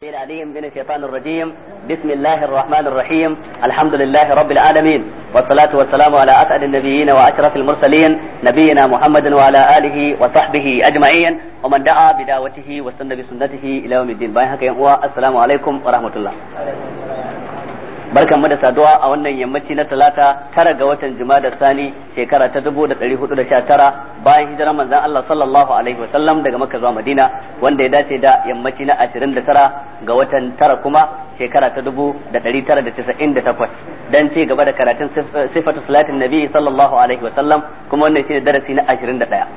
العليم من الشيطان الرجيم بسم الله الرحمن الرحيم الحمد لله رب العالمين والصلاة والسلام على أسعد النبيين وأشرف المرسلين نبينا محمد وعلى آله وصحبه أجمعين ومن دعا بدعوته واستنى بسنته إلى يوم الدين باين هكا السلام عليكم ورحمة الله barkan mu da saduwa a wannan yammaci na talata tara ga watan jumada sani shekara ta dubu da ɗari hudu da sha tara bayan hijirar manzon Allah sallallahu alaihi wasallam daga makka zuwa madina wanda ya dace da yammaci na ashirin da tara ga watan tara kuma shekara ta dubu da ɗari tara da casa'in da takwas dan ci gaba da karatun sifatu salatin nabi sallallahu alaihi wasallam kuma wannan shine darasi na ashirin da ɗaya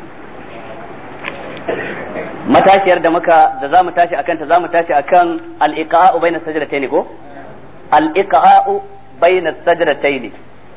matashiyar da muka da zamu tashi akan ta zamu tashi akan al-iqa'u bayna sajdatayn ko al-iqa'u bayna sajdatayn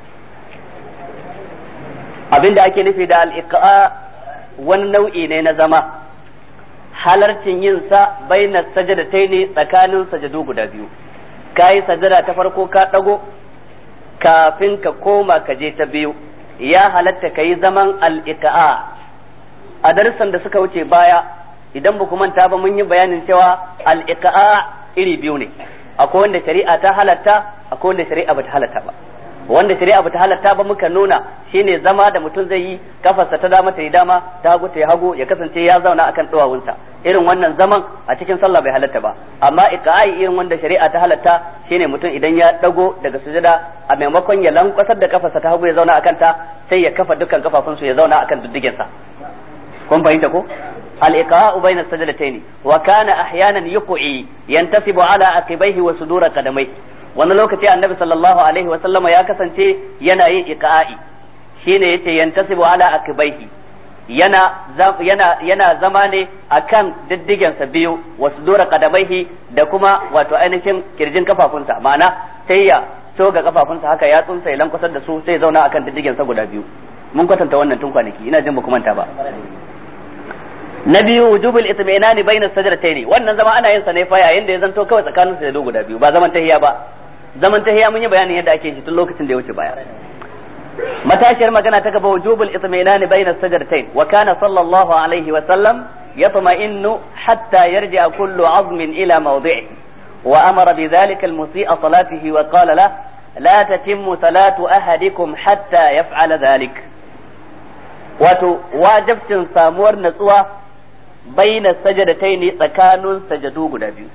abinda ake nufi da al-iqa wani nau'i ne na zama halarcin yin sa bayna sajdatayn tsakanin sajadu guda biyu kai sajada ta farko ka dago kafin ka koma ka je ta biyu ya halatta kai zaman al-iqa a darussan da suka wuce baya idan ba ku manta ba mun yi bayanin cewa al-iqa iri biyu ne akwai wanda shari'a ta halatta akwai wanda shari'a bata halatta ba wanda shari'a bata halatta ba muka nuna shine zama da mutum zai yi kafarsa ta dama ta yi dama ta hagu ta yi hagu ya kasance ya zauna akan duwawunsa irin wannan zaman a cikin sallah bai halatta ba amma iqa'i irin wanda shari'a ta halatta shine mutum idan ya dago daga sujada a maimakon ya lankwasar da kafarsa ta hagu ya zauna akan ta sai ya kafa dukkan kafafunsu ya zauna akan diddigensa kun fahimta ko الإقاء بين السجدتين وكان أحيانا يقعي ينتسب على عقبيه وصدور قدميه wani lokaci annabi sallallahu alaihi wa sallama ya kasance yana yin iqa'i shine yace yantasibu ala akibaihi yana yana yana zama ne akan diddigen sa biyu wa sudura qadamaihi da kuma wato ainihin kirjin kafafunsa ma'ana sai ya soga kafafunsa haka ya tsunsa ya lankwasar da su sai zauna akan diddigen sa guda biyu mun kwatanta wannan tun kwanaki ina jin ba ku manta ba na biyu wujubul itminani bainas sajdatayn wannan zama ana yin sa ne fa yayin da ya zanto kawai tsakanin sajadu guda biyu ba zaman tahiya ba zaman tahiya mun yi bayanin yadda ake shi tun lokacin da ya wuce baya matashiyar magana ta gaba wujubul itminani bainas sajdatayn wa kana sallallahu alaihi wa sallam yatma'innu hatta yarji'a kullu 'azmin ila mawdi'ihi wa amara bidhalika al-musii'a salatihi wa qala la la tatimmu salatu ahadikum hatta yaf'ala dhalik wato wajibcin samuwar natsuwa baina sajadatai ne tsakanin sajadu guda biyu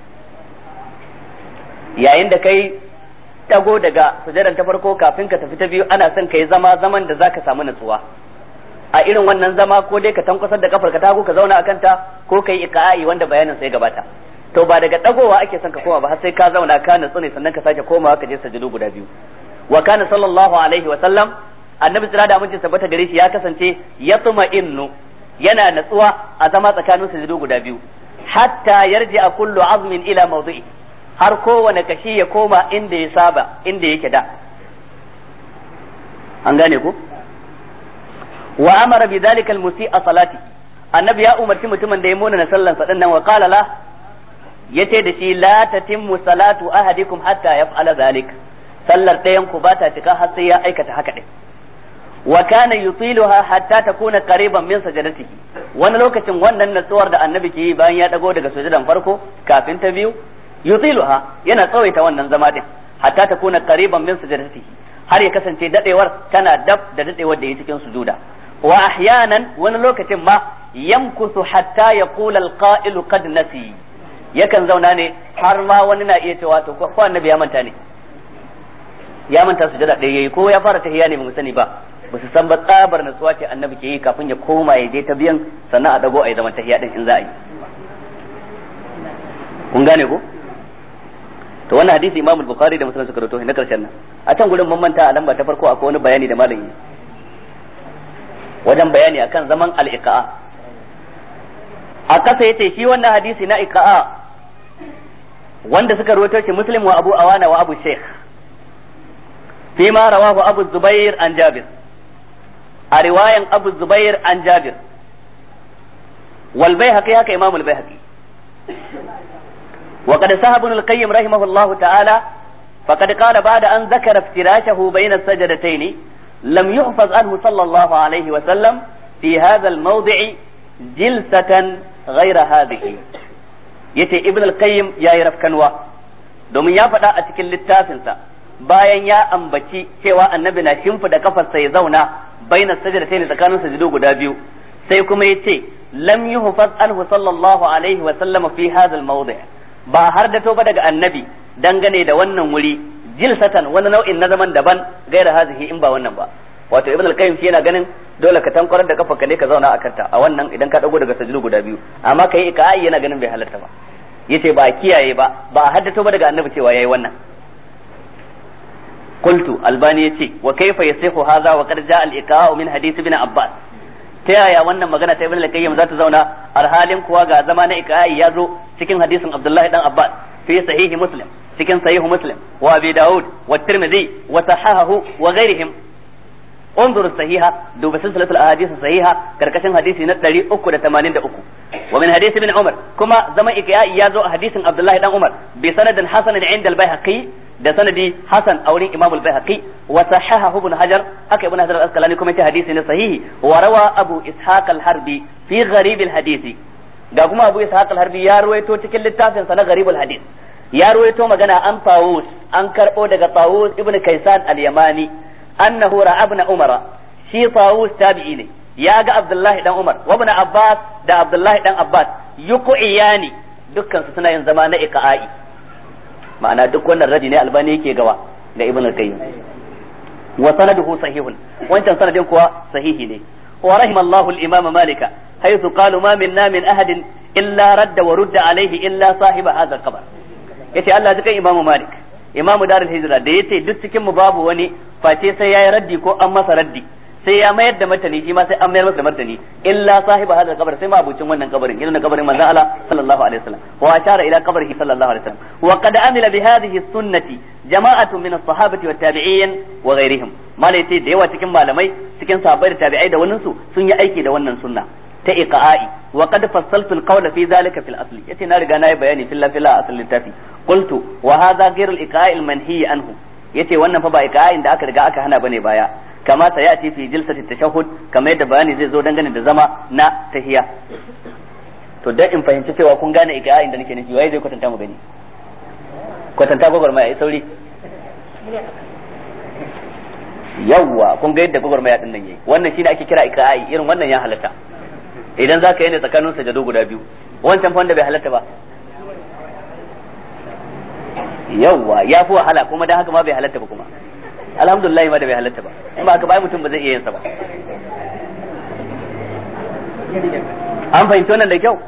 yayin da kai tago daga sujadan ta farko kafin ka tafi ta biyu ana son kai zama zaman da zaka samu natsuwa a irin wannan zama ko dai ka tankwasar da kafar ka tago ka zauna akan ta ko kai iqa'i wanda bayanin sai gabata to ba daga dagowa ake son ka koma ba har sai ka zauna ka natsu ne sannan ka sake komawa ka je sajadu guda biyu wa kana sallallahu alaihi wa sallam annabi sira da amincin tabbata gare shi ya kasance ya tuma innu yana natsuwa a zama tsakanin sujudu guda biyu hatta yarji a kullu azmin ila mawdu'i har kowane kashi ya koma inda ya saba inda yake da an gane ku wa amara bi dhalika al-musi'a salati annabi ya umarci mutumin da ya mona na sallan sa dinnan wa qala la yace da shi la tatimmu salatu ahadikum hatta yaf'ala dhalik sallar ɗayan ku ba ta cika har sai ya aikata haka din wa kana yutiluha hatta takuna qariban min sajadatihi wani lokacin wannan natsuwar da annabi ke yi bayan ya dago daga sujudan farko kafin ta biyu yutiluha yana tsawaita wannan zama din hatta takuna qariban min sajadatihi har ya kasance dadewar tana dab da dadewar da yake cikin sujuda wa ahyanan wani lokacin ma yamkusu hatta yaqula alqa'ilu qad nasi yakan zauna ne har ma wani na iya cewa to ko annabi ya manta ne ya manta sujada ɗaya yayi ko ya fara tahiyya ne ba mu sani ba ba su san ba tsabar natsuwa ce annabi ke yi kafin ya koma ya je ta biyan sannan a dago a yi zaman tahiya din in za a yi kun gane ko to wannan hadisi Imam Bukhari da Muslim suka rawaito na karshen nan a can gurin mun manta a lamba ta farko akwai wani bayani da malami wajen bayani akan zaman al-iqa'a a kasa yace shi wannan hadisi na iqa'a wanda suka rawaito shi Muslim wa Abu Awana wa Abu Sheikh فيما رواه أبو الزبير عن جابر رواية أبو الزبير عن جابر والبيهقي هكا إمام البيهقي وقد سهى ابن القيم رحمه الله تعالى فقد قال بعد أن ذكر افتراشه بين السجدتين لم يحفظ عنه صلى الله عليه وسلم في هذا الموضع جلسة غير هذه yace ibn al-qayyim yayi rafkanwa domin ya faɗa a cikin littafinsa bayan ya ambaci cewa annabi na shimfida kafarsa ya zauna baina sajdatayn tsakanin sujudu guda biyu sai kuma yace lam yuhfaz anhu sallallahu alaihi wa sallama fi hadha al-mawdi' ba har da ba daga annabi dangane da wannan wuri jilsatan wani nau'in na zaman daban gaira hazihi in ba wannan ba wato ibn al-qayyim shi yana ganin dole ka tankwarar da kafa ne ka zauna a kanta a wannan idan ka dago daga sajdu guda biyu amma kai ikai yana ganin bai halarta ba yace ba kiyaye ba ba a haddato ba daga annabi cewa yayi wannan qultu albani yace wa kayfa yasihu hadha wa qad jaa al-iqa'u min hadith ibn abbas ta yaya wannan magana ta ibn al-qayyim za ta zauna alhalin kuwa ga zama na ikai ya zo cikin hadisin abdullahi dan abbas fi sahihi muslim cikin sahihu muslim wa abi daud wa tirmidhi wa sahahahu wa ghairihim انظر الصحيحة دوب سلسلة الأحاديث الصحيحة كركشن حديث نتلري أكو تمانين أكو ومن حديث ابن عمر كما زما إكياء يازو حديث عبد الله بن عمر بسند حسن عند البيهقي ده سندي حسن أولي إمام البيهقي وصححه ابن حجر هكا ابن حجر الأسقلاني كما حديث صحيح وروى أبو إسحاق الحربي في غريب الحديث ga kuma Abu Ishaq al-Harbi ya ruwaito cikin littafin sa na Gharibul Hadith ya ruwaito magana an Tawus an karbo daga Tawus ibn Kaysan al-Yamani annahu ra'a ibn Umar shi Tawus tabi'i ne ya ga Abdullahi dan Umar wa ibn Abbas da Abdullahi dan Abbas yuqiyani dukkan su suna yin zama na iqa'i ma'ana duk wannan radi ne albani yake gawa ga Ibn al-Qayyim wa sanaduhu sahihun wancan sanadin kuwa sahihi ne wa rahimallahu al-Imam Malika haythu qalu ma minna min ahadin illa radda wa rudda alaihi illa sahiba hadha al-qabr yace Allah jikan Imam Malik imamu darul hijra da yace duk cikin mu babu wani face sai yayi raddi ko an masa raddi sai ya mayar da martani shi ma sai an mayar masa da martani illa sahiba hadal kabar sai ma abucin wannan kabarin irin kabarin manzon Allah sallallahu alaihi wasallam wa ashara ila qabrihi sallallahu alaihi wasallam wa qad amila bi hadhihi sunnati jama'atun min as-sahabati wat tabi'in wa ghairihim malai da yawa cikin malamai cikin sahabbai da tabi'ai da wannan su sun yi aiki da wannan sunna ta iqa'i wa qad fassaltu al-qawla fi dhalika fil asli yace na riga na yi bayani fil fil asl littafi qultu wa hadha ghayr al-iqa'i al-manhi anhu yace wannan fa ba iqa'in da aka riga aka hana bane baya kama ta yati fi jilsati tashahhud kama yadda bayani zai zo dangane da zama na tahiya to dan in fahimci cewa kun gane iqa'in da nake nufi waye zai kwatanta mu gani kwatanta gwagwarmaya ai sauri yawwa kun ga yadda gwagwarmaya din nan yayi wannan shine ake kira iqa'i irin wannan ya halatta idan za ka yi ne tsakanin sajado guda biyu wancan wanda bai halatta ba yawwa ya fi wahala kuma dan haka ma bai halatta ba kuma alhamdulillah ma da bai halatta ba in ba haka bai mutum ba zai iya yin sa ba an fahimci wannan da kyau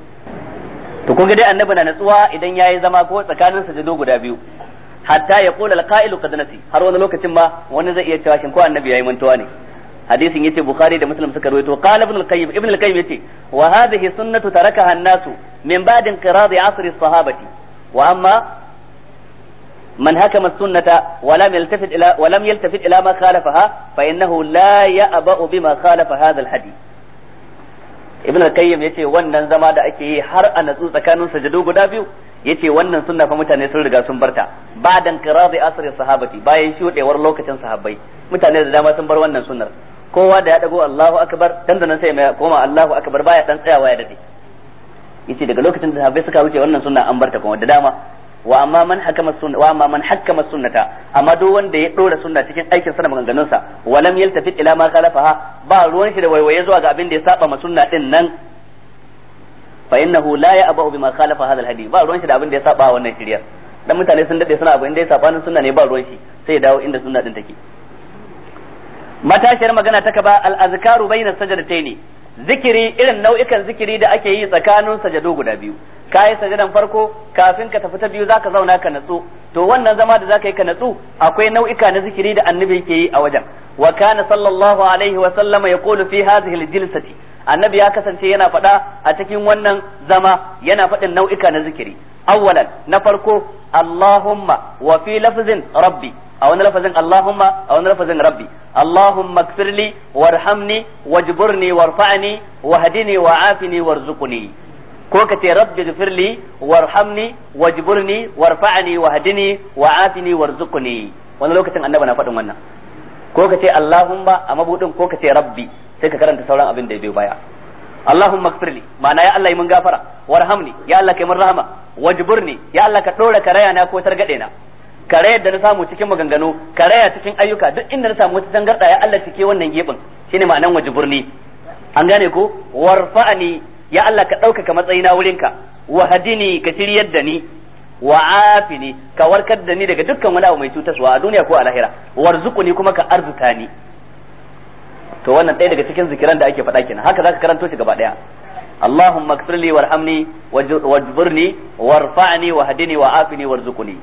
to kun ga dai annabi na natsuwa idan yayi zama ko tsakanin sajado guda biyu hatta ya qula al-qa'ilu qad nasi har wani lokacin ma wani zai iya cewa shin ko annabi yayi mantuwa ne hadisin yace bukhari da muslim suka rawaito qala ibn al-qayyim ibn al-qayyim yace wa hadhihi sunnatu tarakaha an-nasu min ba'd inqirad asr as-sahabati wa amma من هكم السنة ولم يلتفت إلى ولم يلتفت إلى ما خالفها فإنه لا يأبأ بما خالف هذا الحديث ibn al-qayyim yace wannan zama da ake yi har a natsu tsakanin sajadu guda biyu yace wannan sunna fa mutane sun riga sun barta ba'dan qiradi asri sahabati bayan shudewar lokacin sahabbai mutane da dama sun bar wannan sunnar kowa da ya dago Allahu akbar dan da nan sai mai koma Allahu akbar baya dan tsayawa ya dade yace daga lokacin da sahabbai suka wuce wannan sunna an barta kuma da dama wa amma man hakama sunna wa amma man hakama sunnata amma duk wanda ya dora sunna cikin aikin sa da maganganun sa walam yaltafit ila ma khalafaha ba ruwan shi da waiwaye zuwa ga abin da ya saba ma sunna din nan fa innahu la ya'ba'u bima khalafa hadha alhadi ba ruwan shi da abin da ya saba wannan shiriyar dan mutane sun dade suna abin da ya saba sunna ne ba ruwan shi sai ya dawo inda sunna din take matashiyar magana ta kaba al-azkaru bayna sajdataini zikiri irin nau'ikan zikiri da ake yi tsakanin sajado guda biyu ka yi sajadan farko kafin ka tafi ta biyu zaka zauna ka natsu to wannan zama da zaka yi ka natsu akwai nau'ika na zikiri da annabi yake yi a wajen wa kana sallallahu alaihi wa sallama yaqulu fi hadhihi al-jilsati annabi ya kasance yana faɗa a cikin wannan zama yana faɗin nau'ika na zikiri awwalan na farko allahumma wa fi lafzin rabbi a wani lafazin Allahumma a wani lafazin Rabbi Allahumma kfirli warhamni wajburni warfa'ni wahdini wa'afini warzuqni ko ka ce rabbi gfirli warhamni wajburni warfa'ni wahdini wa'afini warzuqni wani lokacin annabi na faɗin wannan ko ka ce Allahumma a mabudin ko ka ce rabbi sai ka karanta sauran abin da ya biyo baya Allahumma ighfirli ma'ana ya Allah yi mun gafara warhamni ya Allah kai mun rahama wajburni ya Allah ka dora karaya na ko targade na karayar da na samu cikin maganganu karaya cikin ayyuka duk inda na samu wata tangarda ya Allah cike wannan gebin shine ma'anan wajburni an gane ko warfa'ni ya Allah ka ɗaukaka matsayina wurinka wa hadini ka shiryar da ni wa afini ka warkar da ni daga dukkan wani abu mai cutaswa a duniya ko a lahira warzuquni kuma ka arzuta ni to wannan ɗaya daga cikin zikiran da ake faɗa kenan haka zaka karanto shi gaba ɗaya اللهم اغفر لي وارحمني واجبرني وارفعني وهدني وعافني وارزقني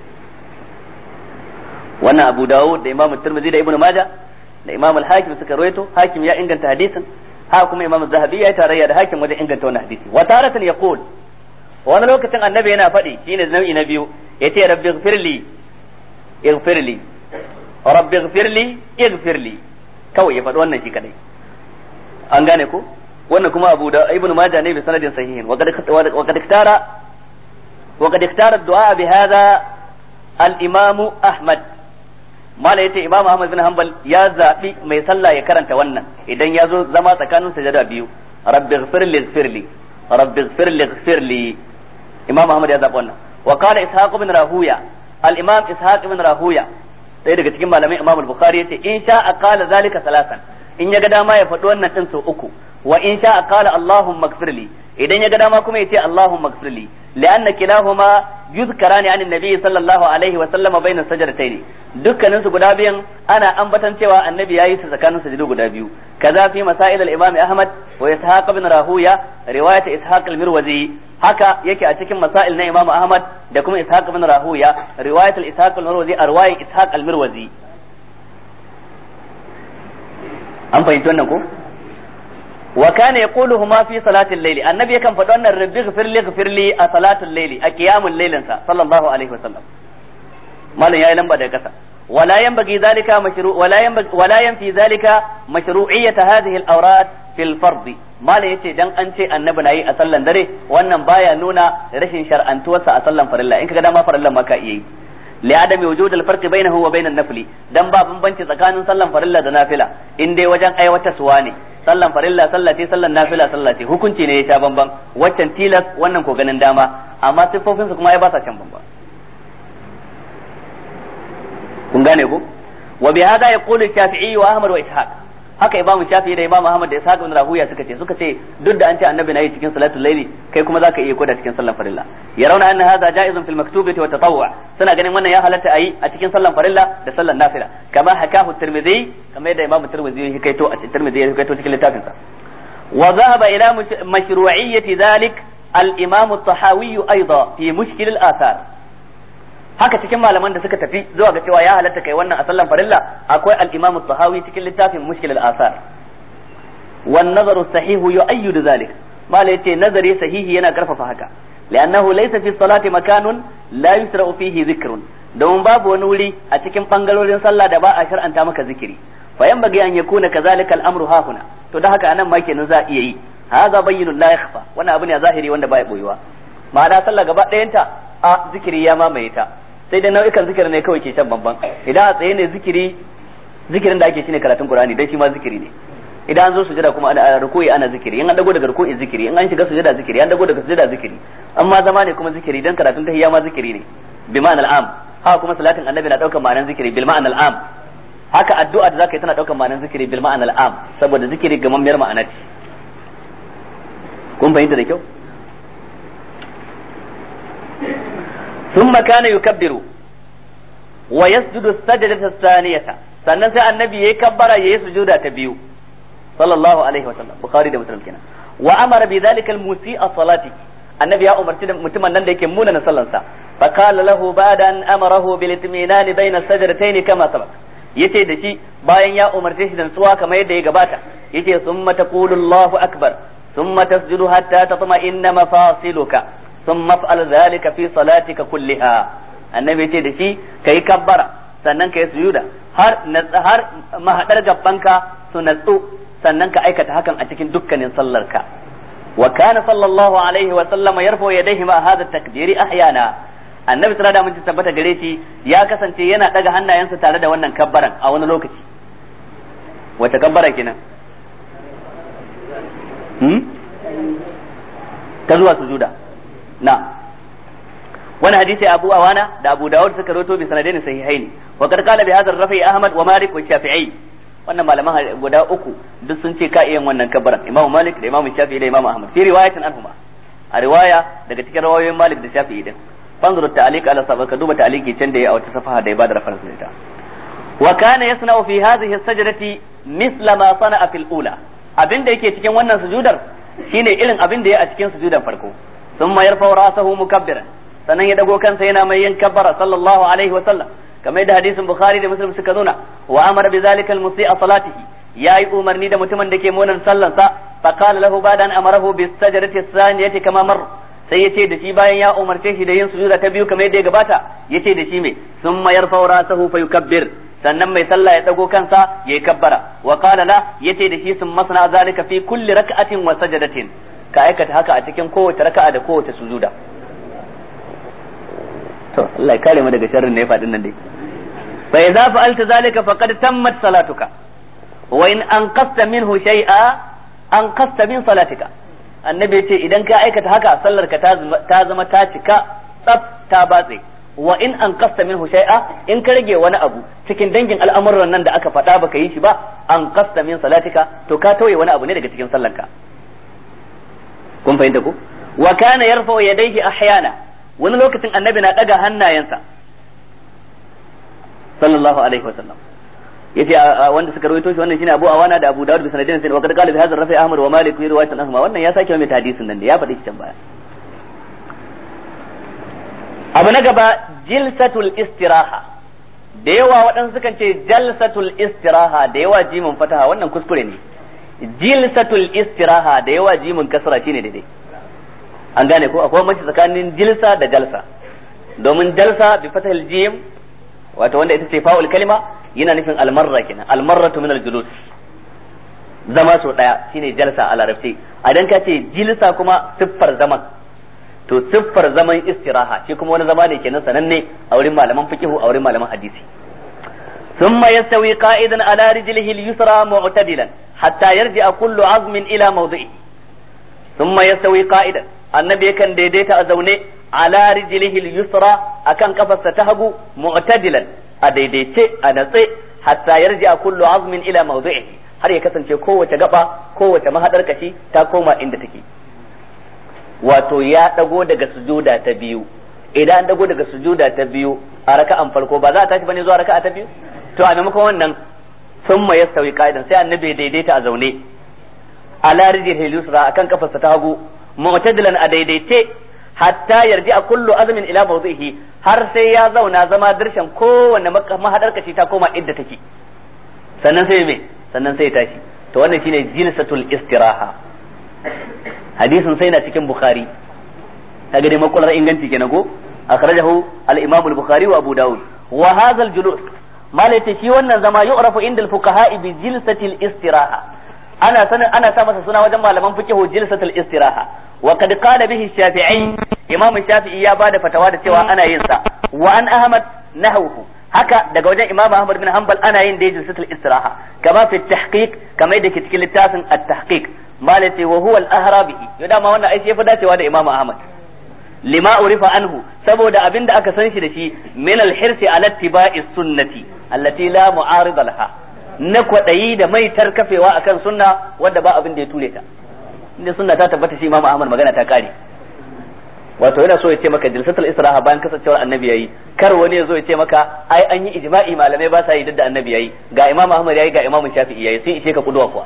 wannan Abu Dawud da Imam Tirmidhi da Ibn Majah da Imam Al-Hakim suka rawaito Hakim ya inganta hadisin ha kuma Imam Zahabi ya tarayya da Hakim wajen inganta wannan hadisi wa taratan yaqul wani lokacin annabi yana faɗi shine nau'i na biyu yace rabbi ighfirli ighfirli rabbi ighfirli ighfirli kawai ya faɗi wannan shi kadai an gane ko wannan kuma Abu da Ibn Majah ne bi sanadin sahihin wa qad iktara wa qad iktara ad-du'a bi hadha al-Imam Ahmad mala yace Imam Ahmad bin Hanbal ya zabi mai sallah ya karanta wannan idan ya zo zama tsakanin sajada biyu rabbi ighfirli ighfirli rabbi ighfirli ighfirli Imam Ahmad ya zabi wannan wa qala Ishaq bin Rahuya al-Imam Ishaq bin Rahuya ɗaya daga cikin malamai Imam al-Bukhari yace in sha qala zalika salasan in ya ga dama ya faɗi wannan din sau uku wa in sha qala Allahumma ighfirli idan ya ga dama kuma ya ce Allahumma ighfirli li'anna kilahuma yuzkarani anin nabi sallallahu alaihi wa sallama bayna sajdatayn dukkanin su guda biyan ana ambatan cewa annabi yayi su tsakanin sujudu guda biyu kaza fi masail al-imam Ahmad wa Ishaq ibn Rahuya riwayat Ishaq al-Mirwazi haka yake a cikin masail na Imam Ahmad da kuma Ishaq ibn Rahuya riwayat al-Ishaq al-Mirwazi a riwayat Ishaq al-Mirwazi an fahimci wannan ko wa kana yaquluhuma fi salatil layli annabi yakan faɗi wannan rabbi ghfirli ghfirli a salatul layli a qiyamul laylin sa sallallahu alaihi wasallam malam yayi lamba daga kasa wala yanbaghi zalika mashru wala yanbaghi wala yanfi zalika mashru'iyyat hadhihi al-awrat fil fard malam yace dan an ce annabi nayi a sallan dare wannan baya nuna rashin shar'antuwarsa a sallan farilla in kaga dama farillan ma ka iya yi لعدم وجود الفرق بينه وبين النفل dan ba bambanci tsakanin sallan farilla da nafila in dai wajen aiwatarwa ne sallan farilla sallah ce sallan nafila sallah ce hukunci ne ya sha bamban waccan tilas wannan ko ganin dama amma siffofin su kuma ai ba sa can bamban kun gane ko wa bi hada yaqulu shafi'i wa ahmad wa ishaq haka imam shafi'i da imam ahmad da ishaq ibn rahuya suka ce suka ce duk da an ce annabi nayi cikin salatul layli kai kuma zaka iya koda cikin sallan farilla yarawna anna hadha ja'izun fil maktubati wa tatawwu suna ganin wannan ya halatta ayi a cikin sallan farilla da sallan nafila kama hakahu tirmidhi kamar yadda imam tirmidhi ya kaito a tirmidhi ya kaito cikin littafin sa wa dhahaba ila mashru'iyyati dhalik al-imam at-tahawi aidan fi mushkil al-athar haka cikin malaman da suka tafi zuwa ga cewa ya halatta kai wannan a sallan farilla akwai al-imam at-tahawi cikin littafin mushkil al-athar wan nazaru sahihu yu'ayyidu dhalik mala yace nazari sahihi yana karfafa haka li'annahu laysa fi salati makanun la yusra'u fihi dhikrun don babu wani wuri a cikin bangarorin sallah da ba a shar'anta maka zikiri fa yanbaghi an yakuna kadhalika al-amru hahuna to da haka anan ma kenan za a iya yi hadha bayyinun la yakhfa wannan abu ne zahiri wanda baya boyuwa ma'ana sallah gaba ɗayanta a zikiri ya mamaye ta sai dai nau'ikan zikiri ne kawai ke can bamban idan a tsaye ne zikiri zikirin da ake shine karatun qur'ani dan shi ma zikiri ne idan an zo sujada kuma ana ruku'i ana zikiri in an dago daga ruku'i zikiri in an shiga sujada zikiri an dago daga sujada zikiri amma zama ne kuma zikiri dan karatun tahiyya ma zikiri ne bi ma'anal am haka kuma salatin annabi na daukar ma'anan zikiri bil ma'anal am haka addu'a da zaka yi tana daukar ma'anan zikiri bil ma'anal am saboda zikiri gamammiyar ma'ana ce kun fahimta da kyau ثم كان يكبر ويسجد السجدة الثانية sannan sai annabi yayi kabbara yayi sujuda ta biyu sallallahu alaihi wa sallam bukhari da muslim kenan wa amara bi dhalika al musi'a salati annabi ya umarci da mutumin nan da yake muna na sallansa fa qala lahu ba'da an amarahu bil itminan bayna sajdatayn kama sabaq yace da shi bayan ya umarce shi da tsuwa kamar yadda ya gabata yace summa taqulu allahu akbar thumma tasjudu hatta tatma'inna mafasiluka thumma fa'al dhalika fi salatika kulliha annabi yace da shi kai kabbara sannan kai sujuda har har mahadar gabbanka su natsu sannan ka aikata hakan a cikin dukkanin sallarka wa kana sallallahu alaihi wa sallama yarfa yadayhi ma hadha takbiri ahyana annabi sallallahu alaihi wasallam tabbata gare shi ya kasance yana daga hannayensa tare da wannan kabbaran a wani lokaci wata kabbara kenan hmm ta zuwa sujuda na wani hadisi Abu Awana da Abu Dawud suka rawaito bi sanadaini sahihaini wa qad qala bi hadha ar-rafi Ahmad wa Malik wa Shafi'i wannan malaman guda uku duk sun ce ka iya wannan kabbaran Imam Malik da Imam Shafi'i da Imam Ahmad fi riwayatin anhuma a riwaya daga cikin rawayoyin Malik da Shafi'i din fanzuru ta'liq ala sabab ka duba ta'liqi can da ya a wata safaha da ya bada reference da ita wa kana yasna'u fi hadhihi as-sajdati misla ma sana'a fil ula abinda yake cikin wannan sujudar shine irin abin da ya a cikin sujudan farko thumma yarfa'u ra'sahu mukabbiran sannan ya dago kansa yana mai yin kabbara sallallahu alaihi wa sallam kamar yadda hadisin bukhari da muslim suka nuna wa amara bi zalika al-musi'a salatihi yayi umarni da mutumin da ke munan sallansa fa qala lahu ba'da an amarahu bis sajdati as-saniyati kama mar sai yace da shi bayan ya umarce shi da yin sujuda ta biyu kamar yadda ya gabata yace da shi me thumma yarfa'u ra'sahu fa yukabbir sannan mai sallah ya dago kansa yayi kabbara wa qala la yace da shi sun masana zalika fi kulli rak'atin wa sajadatin ka aikata haka a cikin kowace raka'a da kowace sujuda to Allah ya kare mu daga sharrin ne ya faɗin nan dai fa idza fa'alta zalika faqad tammat salatuka wa in anqasta minhu shay'a anqasta min salatika annabi ya ce idan ka aikata haka sallar ka ta zama ta cika tsaf ta batse wa in an kasta minhu shay'a in ka rage wani abu cikin dangin al'amuran nan da aka faɗa baka yi shi ba an kasta min salatika to ka tauye wani abu ne daga cikin sallanka kun fahimta ko wa kana yarfa yadayhi ahyana wani lokacin annabi na daga hannayensa sallallahu alaihi wasallam yace wanda suka rawaito shi wannan shine Abu Awana da Abu Dawud bi sanadin sai wa kad qala bi hadha rafi Ahmad wa Malik fi riwayat ahma wannan ya sake mai hadisin nan da ya faɗi shi can baya abu na gaba jilsatul istiraha da yawa waɗansu sukan ce jalsatul istiraha da yawa jimin fataha wannan kuskure ne jilsatul istiraha da yawa jimin kasra shine daidai an gane ko akwai mace tsakanin jilsa da jalsa domin jalsa bi fatahil jim wato wanda ita ce fa'ul kalima yana nufin almarra kenan almarratu min aljulus zama so daya shine jalsa a larabci idan ka ce jilsa kuma siffar zaman to siffar zaman istiraha shi kuma wani zama ne kenan sananne a wurin malaman fiqhu a wurin malaman hadisi ثم يستوي قائدا على رجله اليسرى معتدلا حتى يرجع كل عظم الى موضعه ثم يستوي قائدا annabi yakan daidaita a zaune ala rijlihi al-yusra akan kafarsa ta hagu mu'tadilan a daidaice a natse hatta yarji a kullu azmin ila mawdi'ihi har ya kasance kowace gaba kowace mahadar kashi ta koma inda take wato ya dago daga sujuda ta biyu idan an dago daga sujuda ta biyu a raka'an farko ba za a tashi bane zuwa raka'a ta biyu to a maimakon wannan summa yastawi qa'idan sai annabi ya daidaita a zaune ala rijlihi al-yusra akan kafarsa ta hagu mu'tadilan a daidaice hatta yarji a kullu azmin ila mawdihi har sai ya zauna zama dirshan kowanne mahadar kashi ta koma idda take sannan sai me sannan sai tashi to wannan shine jilsatul istiraha hadisin sai na cikin bukhari kaga dai makular inganci kenan ko akhrajahu al-imam al-bukhari wa abu daud wa hadha al-julus malaita shi wannan zama yu'rafu inda al-fuqaha bi jilsatil istiraha ana sanin ana sa masa suna wajen malaman fiqh jilsatul istiraha wa qad qala bihi shafi'i imam shafi'i ya bada fatawa da cewa ana yin sa wa an ahmad nahawhu haka daga wajen imam ahmad bin hanbal ana yin da jilsatul istiraha kama fi tahqiq kama yadda ke cikin littafin at-tahqiq malati wa huwa al-ahra bihi yau dama wannan aiki yafi dacewa da imam ahmad lima urifa anhu saboda abin da aka san shi da shi min al-hirsi ala ittiba'i sunnati allati la mu'arida laha na kwaɗayi da mai tarkafewa akan sunna wadda ba abin da ya ture ta inda sunna ta tabbata shi Imam Ahmad magana ta kare wato yana so ya ce maka jilsatul israha bayan kasancewar annabi yayi kar wani ya zo ya ce maka ai an yi ijma'i malamai ba sa yi duk da annabi yayi ga Imam Ahmad yayi ga Imam Shafi'i yayi sun ishe ka kuduwa kuwa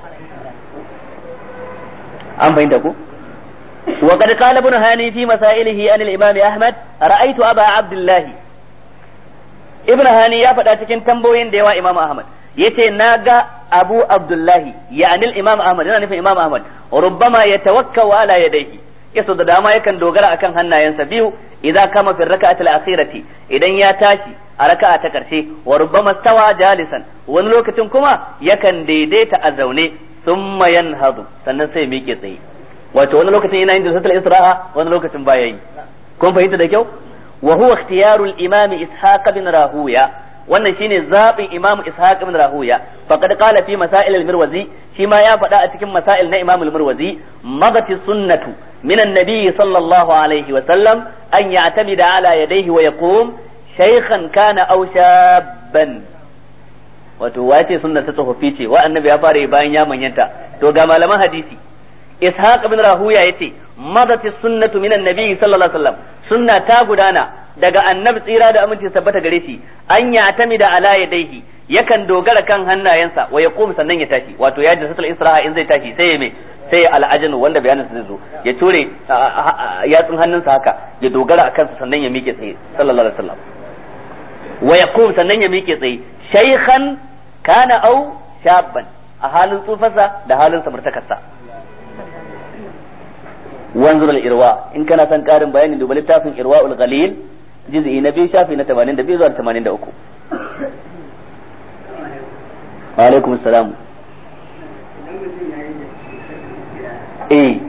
an fahimta ku وقد قال ابن هاني في مسائله عن الإمام أحمد رأيت أبا عبد الله ابن هاني يا فدا cikin tambayoyin da yawa Imam Ahmad yace naga Abu Abdullahi yani al-Imam Ahmad yana nufin Imam Ahmad rubbama yatawakkau ala yadayhi yaso da dama yakan dogara akan hannayensa biyu idza kama fi rak'ati al-akhirati idan ya tashi a raka'a ta karshe wa rubbama stawa jalisan wani lokacin kuma yakan daidaita a zaune thumma yanhadu sannan sai miƙe tsaye wato wani lokacin yana yin jalsatul isra'a wani lokacin baya yi kun fahimta da kyau wa huwa ikhtiyarul imam ishaq bin rahuya wannan shine zabin imam ishaq ibn rahuya faqad qala fi masail al-mirwazi shi ma ya faɗa a cikin masail na imam al-mirwazi magati sunnatu min an-nabi sallallahu alaihi wa sallam an ya'tamida ala yadayhi wa yaqum shaykhan kana aw shabban wato wace sunna ta tsofaffi ce wa annabi ya fara bayan ya manyanta to ga malaman hadisi ishaq ibn rahuya yace madati sunnatu minan nabi sallallahu alaihi wasallam sunna ta gudana daga annabi tsira da aminci tabbata gare shi an ya tami da ala yadaihi yakan dogara kan hannayensa wa ya sannan ya tashi wato ya jinsatul isra'a in zai tashi sai ya me sai ya al'ajanu wanda bayanin zai zo ya ture yatsun hannunsa haka ya dogara a kansa sannan ya miƙe tsaye sallallahu alaihi wasallam wa ya sannan ya miƙe tsaye shaykhan kana au shabban a halin tsufarsa da halin samartakarsa wanzur al-irwa in kana son karin bayani duba littafin irwaul ghalil juz'i na biyu shafi na 82 zuwa 83 wa alaikum assalam eh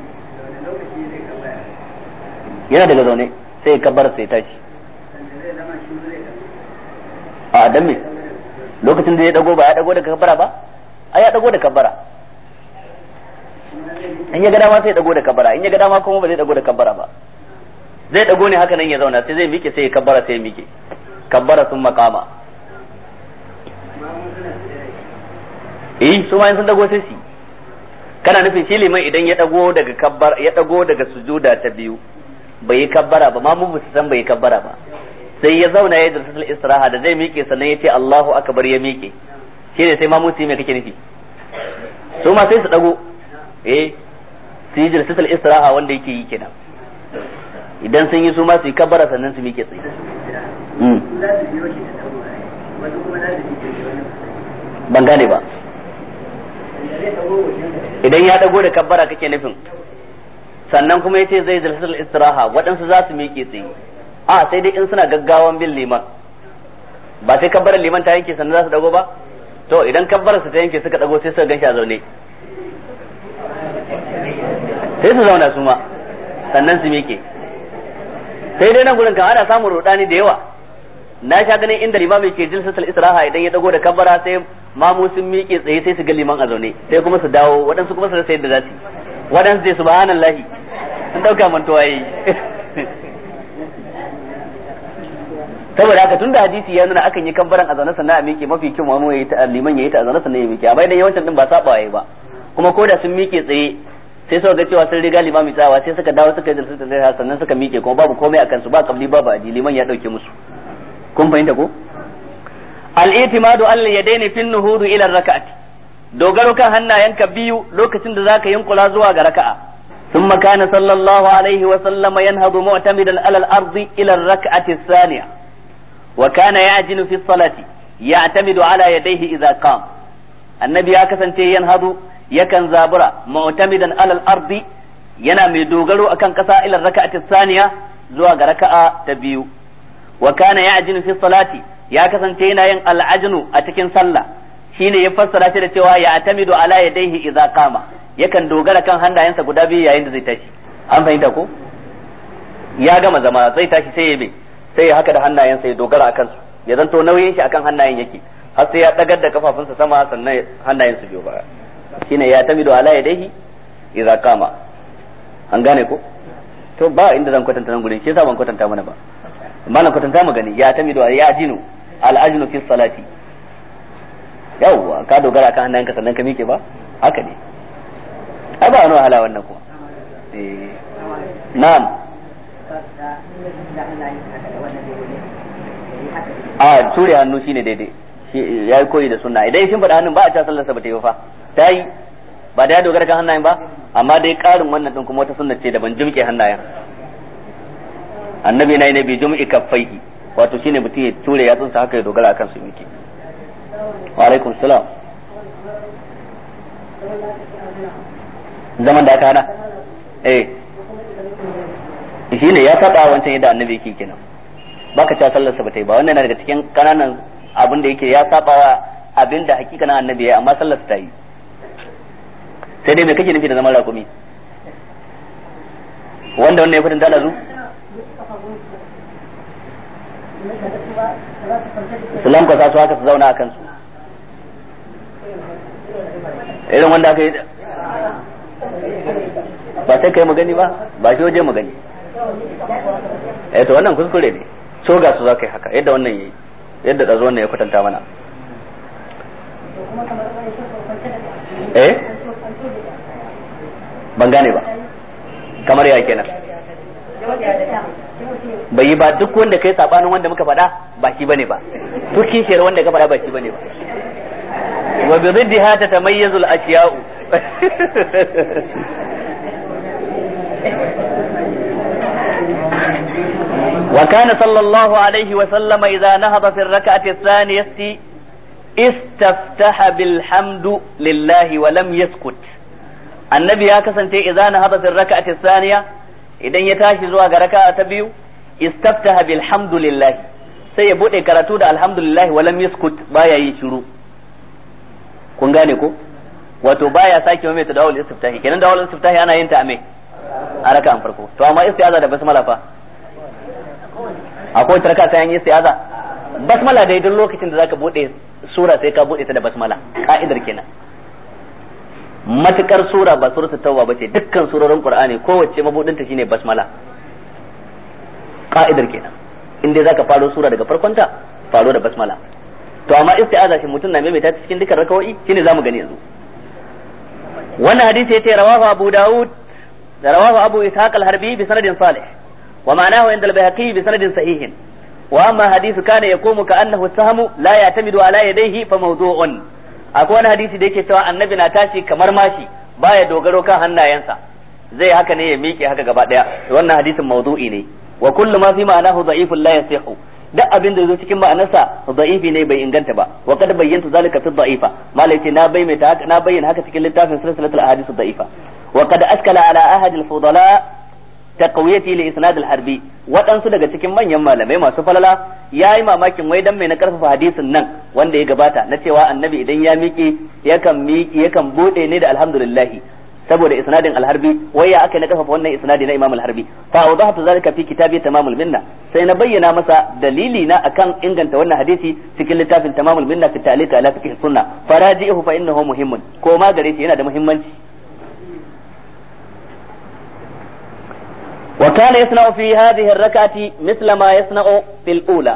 yana daga zaune sai ya kabbar sai tashi a dan me lokacin da ya dago ba ya dago da kabbara ba ai ya dago da kabbara in ya ga dama sai ya dago da kabbara in ya ga dama kuma ba zai dago da kabbara ba zai dago ne haka nan ya zauna sai zai mike sai ya kabbara sai ya mike kabbara sun makama eh su ma sun dago sai su kana nufin shi liman idan ya dago daga kabbar ya dago daga sujuda ta biyu bai yi kabbara ba ma mu ba san bai yi kabbara ba sai ya zauna ya jalsatul istiraha da zai mike sannan ya ce Allahu akbar ya mike shi ne sai ma mu me kake nufi su ma sai su dago eh su yi jalsatul istiraha wanda yake yi kenan idan sun yi su ma su yi kabbara sannan su mike tsaye ban gane ba idan ya dago da kabbara kake nufin sannan kuma yace zai jalsatul istiraha waɗansu za su miƙe tsaye a sai dai in suna gaggawan bin liman ba sai kabbarar liman ta yanke sannan za su dago ba to idan kabbarar su ta yanke suka dago sai suka ganshi a zaune sai su zauna su ma sannan su miƙe sai dai nan gurin kan ana samun rudani da yawa na sha ganin inda limami ke jilsatul israha idan ya dago da kabbara sai mamu sun miƙe tsaye sai su ga liman a zaune sai kuma su dawo waɗansu kuma su rasa yadda za su yi waɗansu sai subhanallahi sun dauka mantuwa yi saboda haka tunda hadisi ya nuna akan yi kabbaran a zaune sannan a miƙe mafi kyau mamu yayi ta liman yayi ta a zaune sannan ya miƙe amma idan yawancin din ba saba yayi ba kuma ko da sun miƙe tsaye sai suka ga cewa sun riga limami tsawa sai suka dawo suka yi jalsa da sannan suka miƙe kuma babu komai akan su ba kabli babu aji liman ya dauke musu kun fahimta ko al-i'timadu al yadaini fi nuhudu ila rak'ati dogaro kan hannayenka biyu lokacin da zaka yunkula zuwa ga raka'a ثم كان صلى الله عليه وسلم ينهض معتمدا على الأرض إلى الركعة الثانية وكان يعجن في الصلاة يعتمد على يديه إذا قام النبي أكسن ينهض يكن زابرا معتمدا على الأرض yana mai dogaro akan kasa ila raka'ati saniya zuwa ga raka'a ta biyu wa kana ya'jinu fi salati ya kasance yana yin al'ajnu a cikin sallah shine ya fassara shi da cewa ya atamidu ala yadayhi idza qama yakan dogara kan hannayensa guda biyu yayin da zai tashi an fahimta ko ya gama zama zai tashi sai ya bi sai ya haka da hannayensa ya dogara akan su ya zanto nauyin shi akan hannayen yake har sai ya dagar da kafafunsa sama sannan hannayen su biyo baya shine ya tamidu ala yadayhi idza qama an gane ko to ba inda zan kwatanta nan gurin shi yasa ban kwatanta mana ba amma nan kwatanta mu gani ya tamidu ya ajinu al ajnu fi salati yawwa ka dogara kan hannayenka sannan ka mike ba haka ne ai ba wani wahala wannan kuma eh na'am a ture hannu shine daidai ya yi koyi da sunna idan shin faɗa hannun ba a ca sallarsa ba ta yi fa ta yi ba da ya dogara kan hannayen ba amma dai ƙarin wannan din kuma wata sunna ce da ban jumke hannayen annabi na yi na bi jum'i kaffaihi wato shine mutum ya ture yatsunsa haka ya dogara akan su miki wa alaikum salam zaman da aka hana eh shi ne ya saba wancan yadda annabi yake kenan baka ta sallarsa ba ta yi ba wannan yana daga cikin kananan abin da yake ya saba wa abin da hakikanin annabi ya amma sallarsa ta yi sai dai me kake nufi da zaman rakumi wanda wannan ya fitin da zu su lankwasa su haka su zauna a kansu irin wanda aka yi ba sai kai magani ba ba shi waje magani eh to wannan kuskure ne so ga su za ka yi haka yadda wannan yi yadda ɗazo wannan ya kwatanta mana eh ban gane ba kamar ya kenan bai yi ba duk wanda kai sabanin wanda muka faɗa ba shi bane ba duk kishiyar wanda ka faɗa ba shi bane ba wa bi riddiha tatamayyazu al-ashya'u وكان صلى الله عليه وسلم إذا نهض في الركعة الثانية استفتح بالحمد لله ولم يسكت النبي يا كسنتي إذا نهض في الركعة الثانية إذا يتاشي زوا ركعة تبيو استفتح بالحمد لله sai ya bude karatu da alhamdulillah walam yaskut baya yi shiru kun gane ko wato baya sake mai ta dawul istiftahi kenan dawul istiftahi ana yin ta a me a raka'an farko to amma istiaza da basmala fa akwai tarka sai an yi istiaza basmala dai duk lokacin da zaka bude sura sai ka bude ta da basmala ka'idar kenan matukar sura ba suratul tauba bace dukkan surorin qur'ani kowace mabudin ta shine basmala ka'idar kenan in dai zaka faro sura daga farkonta faro da basmala to amma isti'aza shi mutum na maimaita ta cikin dukkan rakawoyi shine zamu gani yanzu wannan hadisi yace rawahu abu daud da rawahu abu ishaq al-harbi bi sanadin salih wa ma'anahu inda al-bayhaqi bi sanadin sahihin wa amma hadithu kana yaqumu ka annahu sahamu la ya'tamidu ala yadayhi fa mawdu'un akwai wani hadisi da yake cewa annabi na tashi kamar mashi baya dogaro kan hannayensa zai haka ne ya miƙe haka gaba daya wannan hadisin mawdu'i ne wa kullu ma fi ma'anahu da'ifun la yasihu duk abin da zo cikin ma'anarsa da'ifi ne bai inganta ba wa kad bayyanta zalika fi da'ifa malai ce na bayyana haka na bayyana haka cikin littafin silsilatul ahadith da'ifa wa kad askala ala ahad al fudala taqwiyati li isnad al harbi waɗansu daga cikin manyan malamai masu falala yayi mamakin wai dan mai na karfafa hadisin nan wanda ya gabata na cewa annabi idan ya miƙe yakan miƙe yakan bude ne da alhamdulillah saboda isnadin alharbi wai ya aka na kafafa wannan isnadi na imam alharbi fa awdahtu zalika fi kitabi tamamul minna sai na bayyana masa dalili na akan inganta wannan hadisi cikin littafin tamamul minna fi ta'liq ala fiqh sunna faraji'uhu fa innahu muhimmun ko ma gare shi yana da muhimmanci wa kana yasna'u fi hadhihi ar-rak'ati mithla ma yasna'u fil ula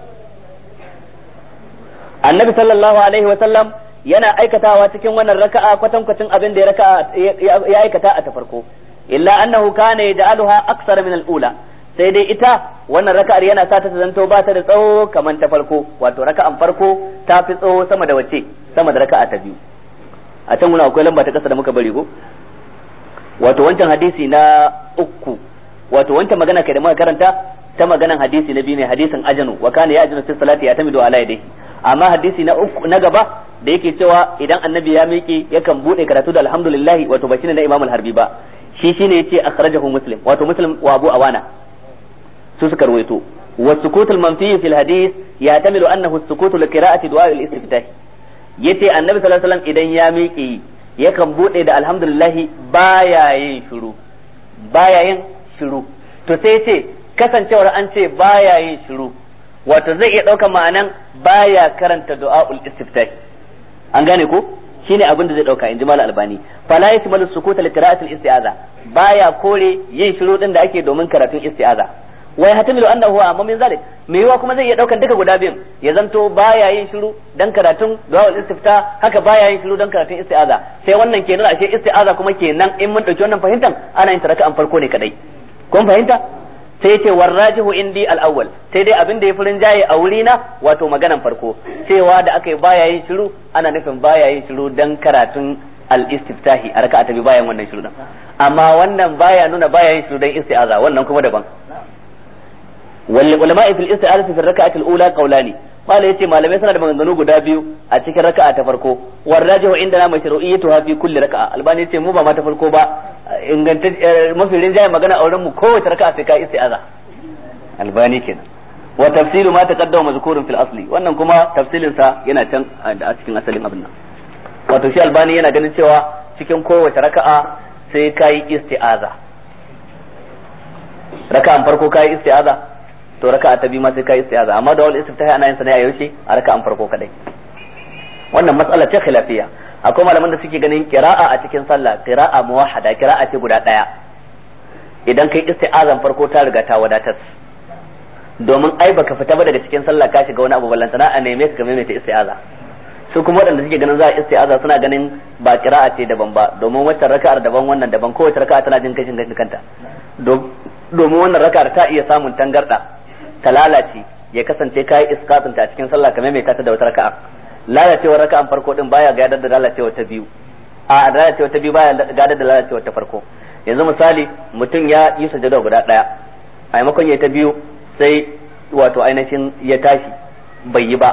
annabi sallallahu alaihi wa sallam yana aikatawa cikin wannan raka'a kwatankwacin abin da ya raka'a ya aikata a ta farko illa annahu kana yaj'aluha aksar min al-ula sai dai ita wannan raka'ar yana sa ta zanto ba ta da tsawo kamar ta farko wato raka'an farko ta fi tsawo sama da wace sama da raka'a ta biyu a can muna akwai lamba ta kasa da muka bari ko wato wancan hadisi na uku wato wancan magana kai da muka karanta ta maganan hadisi na biyu ne hadisin ajanu wa kana ya ajanu fi salati ya tamidu ala yadihi amma hadisi na uku na gaba da yake cewa idan annabi ya miƙe yakan bude karatu da alhamdulillah wato ba shine na imamul harbi ba shi shine yace akhrajahu muslim wato muslim wa abu awana su suka ruwaito wa sukutul manfi fil hadith ya tamilu annahu sukutu li qira'ati du'a al istiftah yace annabi sallallahu alaihi wasallam idan ya miƙe yakan bude da alhamdulillah baya yin shiru baya yin shiru to sai yace kasancewar an ce baya yin shiru wato zai iya ɗaukar ma'anan baya karanta du'a'ul istiftah an gane ko shine abin da zai dauka in ji mal albani fala yasmalu sukuta li qira'atil isti'aza baya kore yin shiru din da ake domin karatun isti'aza wa yahtamilu annahu amma min zalik me yiwa kuma zai iya daukan duka guda biyun ya zanto baya yin shiru dan karatun du'a'ul istiftah haka baya yin shiru dan karatun isti'aza sai wannan kenan ashe isti'aza kuma kenan in mun dauki wannan fahimtan ana yin taraka an farko ne kadai kun fahimta sai ce warrajihu indi al-awwal sai dai abin da ya furin jaye a wuri na wato maganan farko cewa da aka yi baya yin shiru ana nufin baya yin shiru dan karatun al-istiftahi a raka'a ta bi bayan wannan shiru din amma wannan baya nuna baya yin shiru dan isti'aza wannan kuma daban wal ulama fil isti'aza fi raka'ati al-ula qawlani mala yace malamai suna da maganganu guda biyu a cikin raka'a ta farko warrajihu indana mashru'iyyatuha fi kulli raka'a albani yace mu ba ma ta farko ba inganta mafi rinjaye magana a wurin mu kowace raka'a sai ka isti'aza albani kenan wa tafsilu ma taqaddama mazkurun fil asli wannan kuma tafsilin sa yana can a cikin asalin abin nan wato shi albani yana ganin cewa cikin kowace raka'a sai kai isti'aza raka'an farko kai isti'aza to raka'a ta biyu ma sai kai isti'aza amma da wal istiftahi ana yin sa ne a yaushe a raka'an farko kadai wannan matsala ce khilafiyya akwai malaman da suke ganin qira'a a cikin sallah qira'a muwahhada qira'a ce guda daya idan kai isti'azan farko ta riga ta wadatar domin ai baka fita ba daga cikin sallah ka shiga wani abu ballantana a neme ka game ta isti'aza su kuma waɗanda suke ganin za a isti'aza suna ganin ba qira'a ce daban ba domin wacce raka'ar daban wannan daban kowace raka'a tana jin kashin kashin kanta domin wannan raka'ar ta iya samun tangarda ta lalace ya kasance kai iskatin ta cikin sallah kamar mai ta da wata raka'a lalacewar raka'an farko din baya gadar da lalacewar ta biyu a lalacewar ta biyu baya gadar da lalacewar ta farko yanzu misali mutum ya yi sujada guda daya a maimakon ya ta biyu sai wato ainihin ya tashi bai yi ba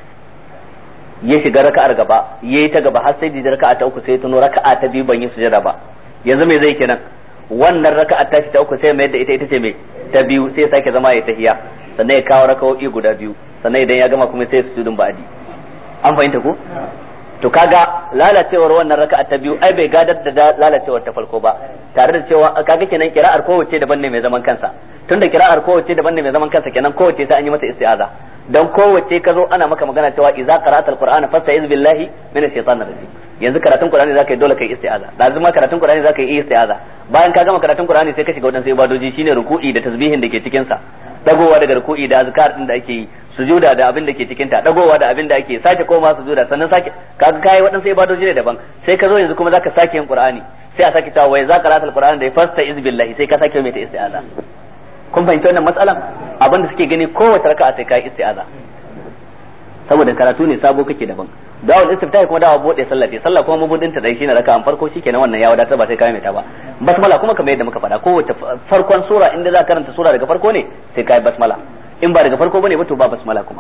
ya shiga raka'ar gaba ya yi ta gaba har sai da raka'a ta uku sai tuno raka'a ta biyu ban yi sujada ba yanzu me zai kenan wannan raka'a ta ta uku sai mai da ita ita ce mai ta biyu sai ya sake zama ya tahiya sannan ya kawo raka'o'i guda biyu sannan idan ya gama kuma sai su sujudin ba'adi an fahimta ko to kaga lalacewar wannan raka'a ta biyu ai bai gadar da lalacewar ta farko ba tare da cewa kaga kenan kira'ar kowace daban ne mai zaman kansa tunda kira'ar kowace daban ne mai zaman kansa kenan kowace sai an yi mata isti'aza dan kowace ka zo ana maka magana cewa idza qara'ata alqur'ana fasta'iz billahi minash shaitanir rajim yanzu karatun qur'ani zaka yi dole kai isti'aza da zuma karatun qur'ani zaka yi isti'aza bayan ka gama karatun qur'ani sai ka shiga wadansu ibadoji shine ruku'i da tasbihin da ke cikin sa dagowa daga ruku'i da azkar din da ake yi sujuda da abin da ke cikin ta dagowa da abin da ake sake koma sujuda sannan sake kaga kai waɗansu ibadoji ne daban sai ka zo yanzu kuma zaka sake yin qur'ani sai a sake cewa wai za ka rata alqur'ani da fasta iz billahi sai ka sake mai ta isti'aza kun fahimci wannan matsalan abin da suke gani kowace raka'a sai kai isti'aza saboda karatu ne sabo kake daban dawal istiftahi kuma dawa bude sallah ce sallah kuma mabudin ta dai shine raka'an farko shikenan wannan ya wadatar ba sai kai mai ta ba basmala kuma kamar yadda muka faɗa kowace farkon sura inda za ka karanta sura daga farko ne sai kai basmala in ba daga farko bane ba to ba basmala kuma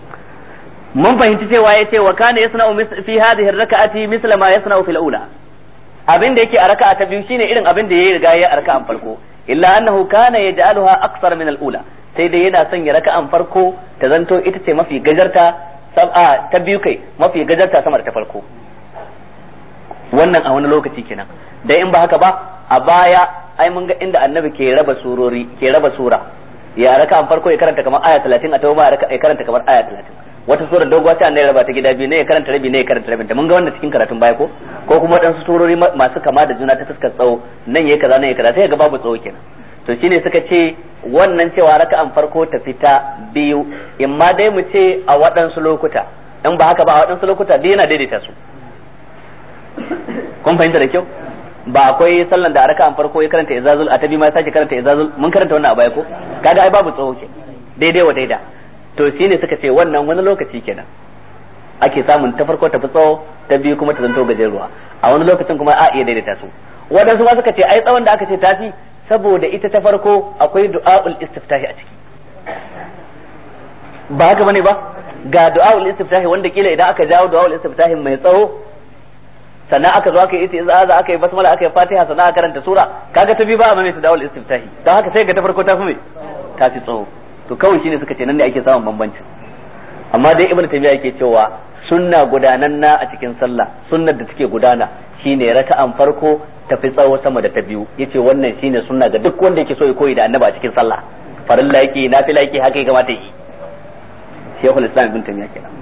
mun fahimci cewa yace wa kana yasna'u fi hadhihi ar-rak'ati misla ma yasna'u fil ula abin da yake a raka'a ta biyu shine irin abin da yayi riga ya a raka'an farko illa annahu kana yaj'aluha aksar min al-ula sai dai yana sanya raka'an farko ta zanto ita ce mafi gajarta sab'a ta biyu kai mafi gajarta sama da ta farko wannan a wani lokaci kenan dai in ba haka ba a baya ai mun ga inda annabi ke raba surori ke raba sura ya raka'an farko ya karanta kamar aya 30 a tauba ya karanta kamar aya 30 wata sura doguwa ta annabi raba ta gida biyu ne ya karanta rabi ne ya karanta rabin ta mun ga wannan cikin karatun baya ko ko kuma wadansu surori masu kama da juna ta fuskar tsawo nan yayi kaza nan yayi kaza sai ga babu tsawo kenan to shine suka ce wannan cewa raka'an farko ta fita biyu in ma dai mu ce a waɗansu lokuta in ba haka ba a waɗansu lokuta dai yana daidaita su kun fahimta da kyau ba akwai sallan da a raka'an farko ya karanta izazul a tabi ma ya sake karanta izazul mun karanta wannan a baya ko kaga ai babu tsawo ke daidai wa daida to shine suka ce wannan wani lokaci kenan ake samun ta farko ta fi tsawo ta biyu kuma ta zanto gajeruwa a wani lokacin kuma a iya daidaita su waɗansu ma suka ce ai tsawon da aka ce tafi saboda ita ta farko akwai du'a'ul istiftahi a ciki ba haka bane ba ga du'a'ul istiftahi wanda kila idan aka jawo du'a'ul istiftahi mai tsawo sannan aka zo aka yi isti'aza aka yi basmala aka yi fatiha sannan aka karanta sura kaga ta bi ba a mai du'a'ul istiftahi don haka sai ga ta farko ta fi mai ta fi tsawo to kawai shine suka ce nan ne ake samun bambancin amma dai ibnu taymiya yake cewa sunna gudananna a cikin sallah sunnar da take gudana shine raka'an farko tafi tsawo sama da ta biyu yace wannan shine sunna ga duk wanda yake so ya koyi da annaba a cikin sallah farilla yake nafila yake haka ya kamata yi shaykhul islam ibn taymiya kenan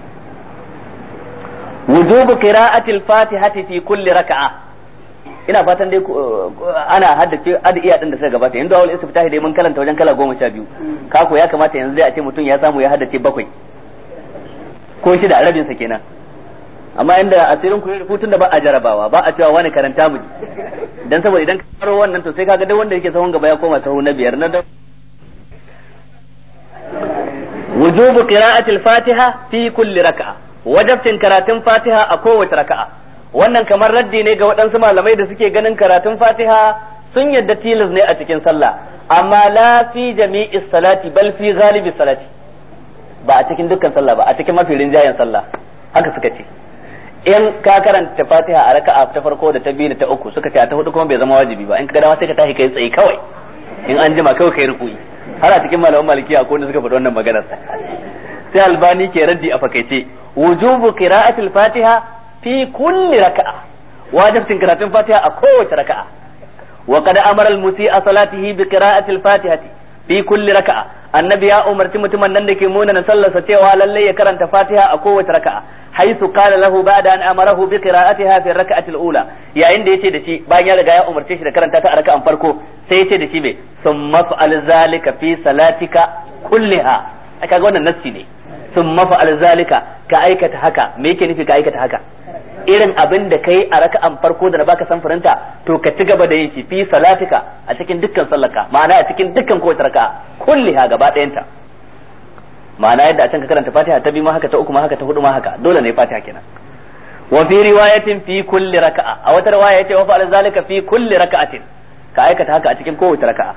wujubu qira'ati al-fatihati fi kulli raka'a ina fatan dai ana haddace adiya din da suka gabata yanzu awal istiftahi dai mun kalanta wajen kala goma sha biyu kako ya kamata yanzu dai a ce mutum ya samu ya haddace bakwai ko shida a rabin sa kenan amma inda asirin ku hutun da ba a jarabawa ba a cewa wani karanta mu dan saboda idan ka faro wannan to sai kaga duk wanda yake sahun gaba ya koma sahu na biyar na da wujubu qira'ati al-fatiha fi kulli raka'a wajabtin karatun fatiha a kowace raka'a wannan kamar raddi ne ga waɗansu malamai da suke ganin karatun fatiha sun yadda tilas ne a cikin sallah amma la fi jami'i salati bal fi ghalibi salati ba a cikin dukkan sallah ba a cikin mafi rinjayen sallah haka suka ce in ka karanta fatiha a raka'a ta farko da ta biyu da ta uku suka ce a ta hudu kuma bai zama wajibi ba in ka dama sai ka tashi kai tsaye kawai in an jima kawai kai rukuyi har a cikin malaman malikiya ko wanda suka faɗi wannan maganar sai albani ke raddi a fakaice wujubu qira'atil fatiha fi kulli raka'a wajibin karatun fatiha a kowace raka'a wa qad amara al musii'a salatihi bi qira'atil fatihati fi kulli raka'a annabi ya umarci mutumin nan da ke munana sallarsa cewa lalle ya karanta fatiha a kowace raka'a haisu qala lahu ba'da an amarahu bi qira'atiha fi rak'ati al-ula yayin da yace da shi bayan ya riga ya umarce shi da karanta ta a raka'an farko sai yace da shi me summa fa'al zalika fi salatika kulliha kaga wannan nassi ne summa fa'al zalika ka aikata haka me yake nufi ka aikata haka irin abin da kai a raka'an farko da na baka samfurinta to ka ci gaba da yin shi fi salatika a cikin dukkan sallaka ma'ana a cikin dukkan kowace raka'a kulliha gaba ɗayanta ma'ana yadda a can ka karanta fatiha ta biyu ma haka ta uku ma haka ta hudu ma haka dole ne fatiha kenan wa fi riwayatin fi kulli raka'a a wata riwaya yace wa fa'al zalika fi kulli raka'atin ka aikata haka a cikin kowace raka'a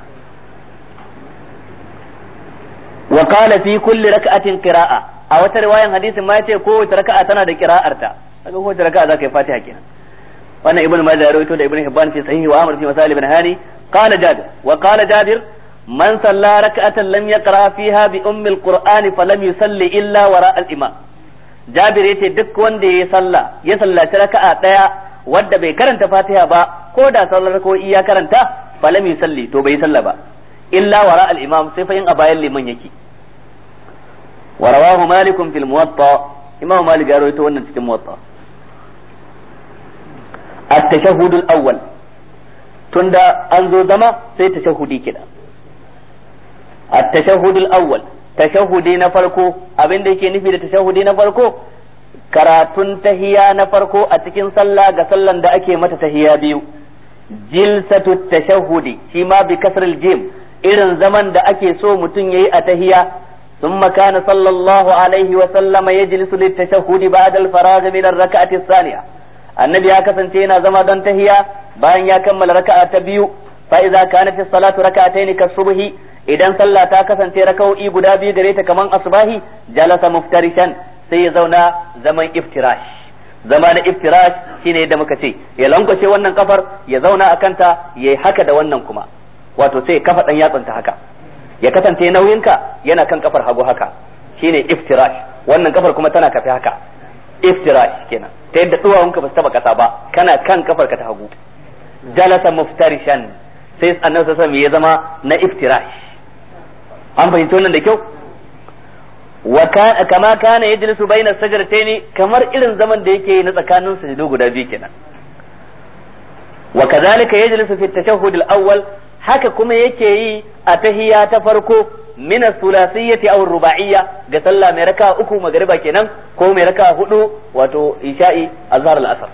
wa qala fi kulli raka'atin qira'a a wata riwayan hadisin ma yace kowace raka'a tana da qira'arta kaga kowace raka'a zaka yi fatiha kenan wannan ibnu majah ya rawaito da ibnu hibban fi sahihi wa amr fi masal ibn hani qala jabir wa qala jabir man salla raka'atan lam yaqra fiha bi ummi alquran falam yusalli illa wara al-imam jabir yace duk wanda ya salla ya sallaci raka'a daya wadda bai karanta fatiha ba ko da sallar ko iya karanta falam yusalli to bai salla ba illa wara al-imam sai fa yin a bayan liman yake wa rawahu malik fil muwatta imam malik ya rawaito wannan cikin muwatta at-tashahhud al-awwal tunda an zo zama sai tashahhudi kida at-tashahhud al-awwal tashahhudi na farko abin da yake nufi da tashahhudi na farko karatun tahiya na farko a cikin sallah ga sallan da ake mata tahiya biyu jilsatu tashahhudi shi ma bi kasril jim irin zaman da ake so mutum yayi a tahiya ثم كان صلى الله عليه وسلم يجلس للتشهد بعد الفراغ من الركعة الثانية النبي هكذا yana zama don tahiya bayan ya kammala raka'a ta biyu fa idza kanat as-salatu rak'atayn kasubhi idan sallah ta kasance raka'o'i guda biyu gare ta kaman asbahi jalasa muftarishan sai ya zauna zaman iftirash zama na iftirash shine yadda muka ce ya lankwashe wannan kafar ya zauna a kanta ya haka da wannan kuma wato sai kafa dan yatsunta haka ya kasance nauyinka yana kan kafar hagu haka shine iftirash wannan kafar kuma tana kafe haka iftirash kenan ta yadda duwawunka ba su taba kasa ba kana kan kafar ka ta hagu jalasa muftarishan sai annabi sallallahu alaihi ya zama na iftirash an fahimci wannan da kyau wa kama kana yajlisu baina sajdataini kamar irin zaman da yake na tsakanin sujudu guda biyu kenan wa kadhalika yajlisu fi at-tashahhud al-awwal haka kuma yake yi a tahiya ta farko min as-sulasiyyati aw ruba'iyya ga sallah mai raka uku magriba kenan ko mai raka hudu wato isha'i azhar al-asr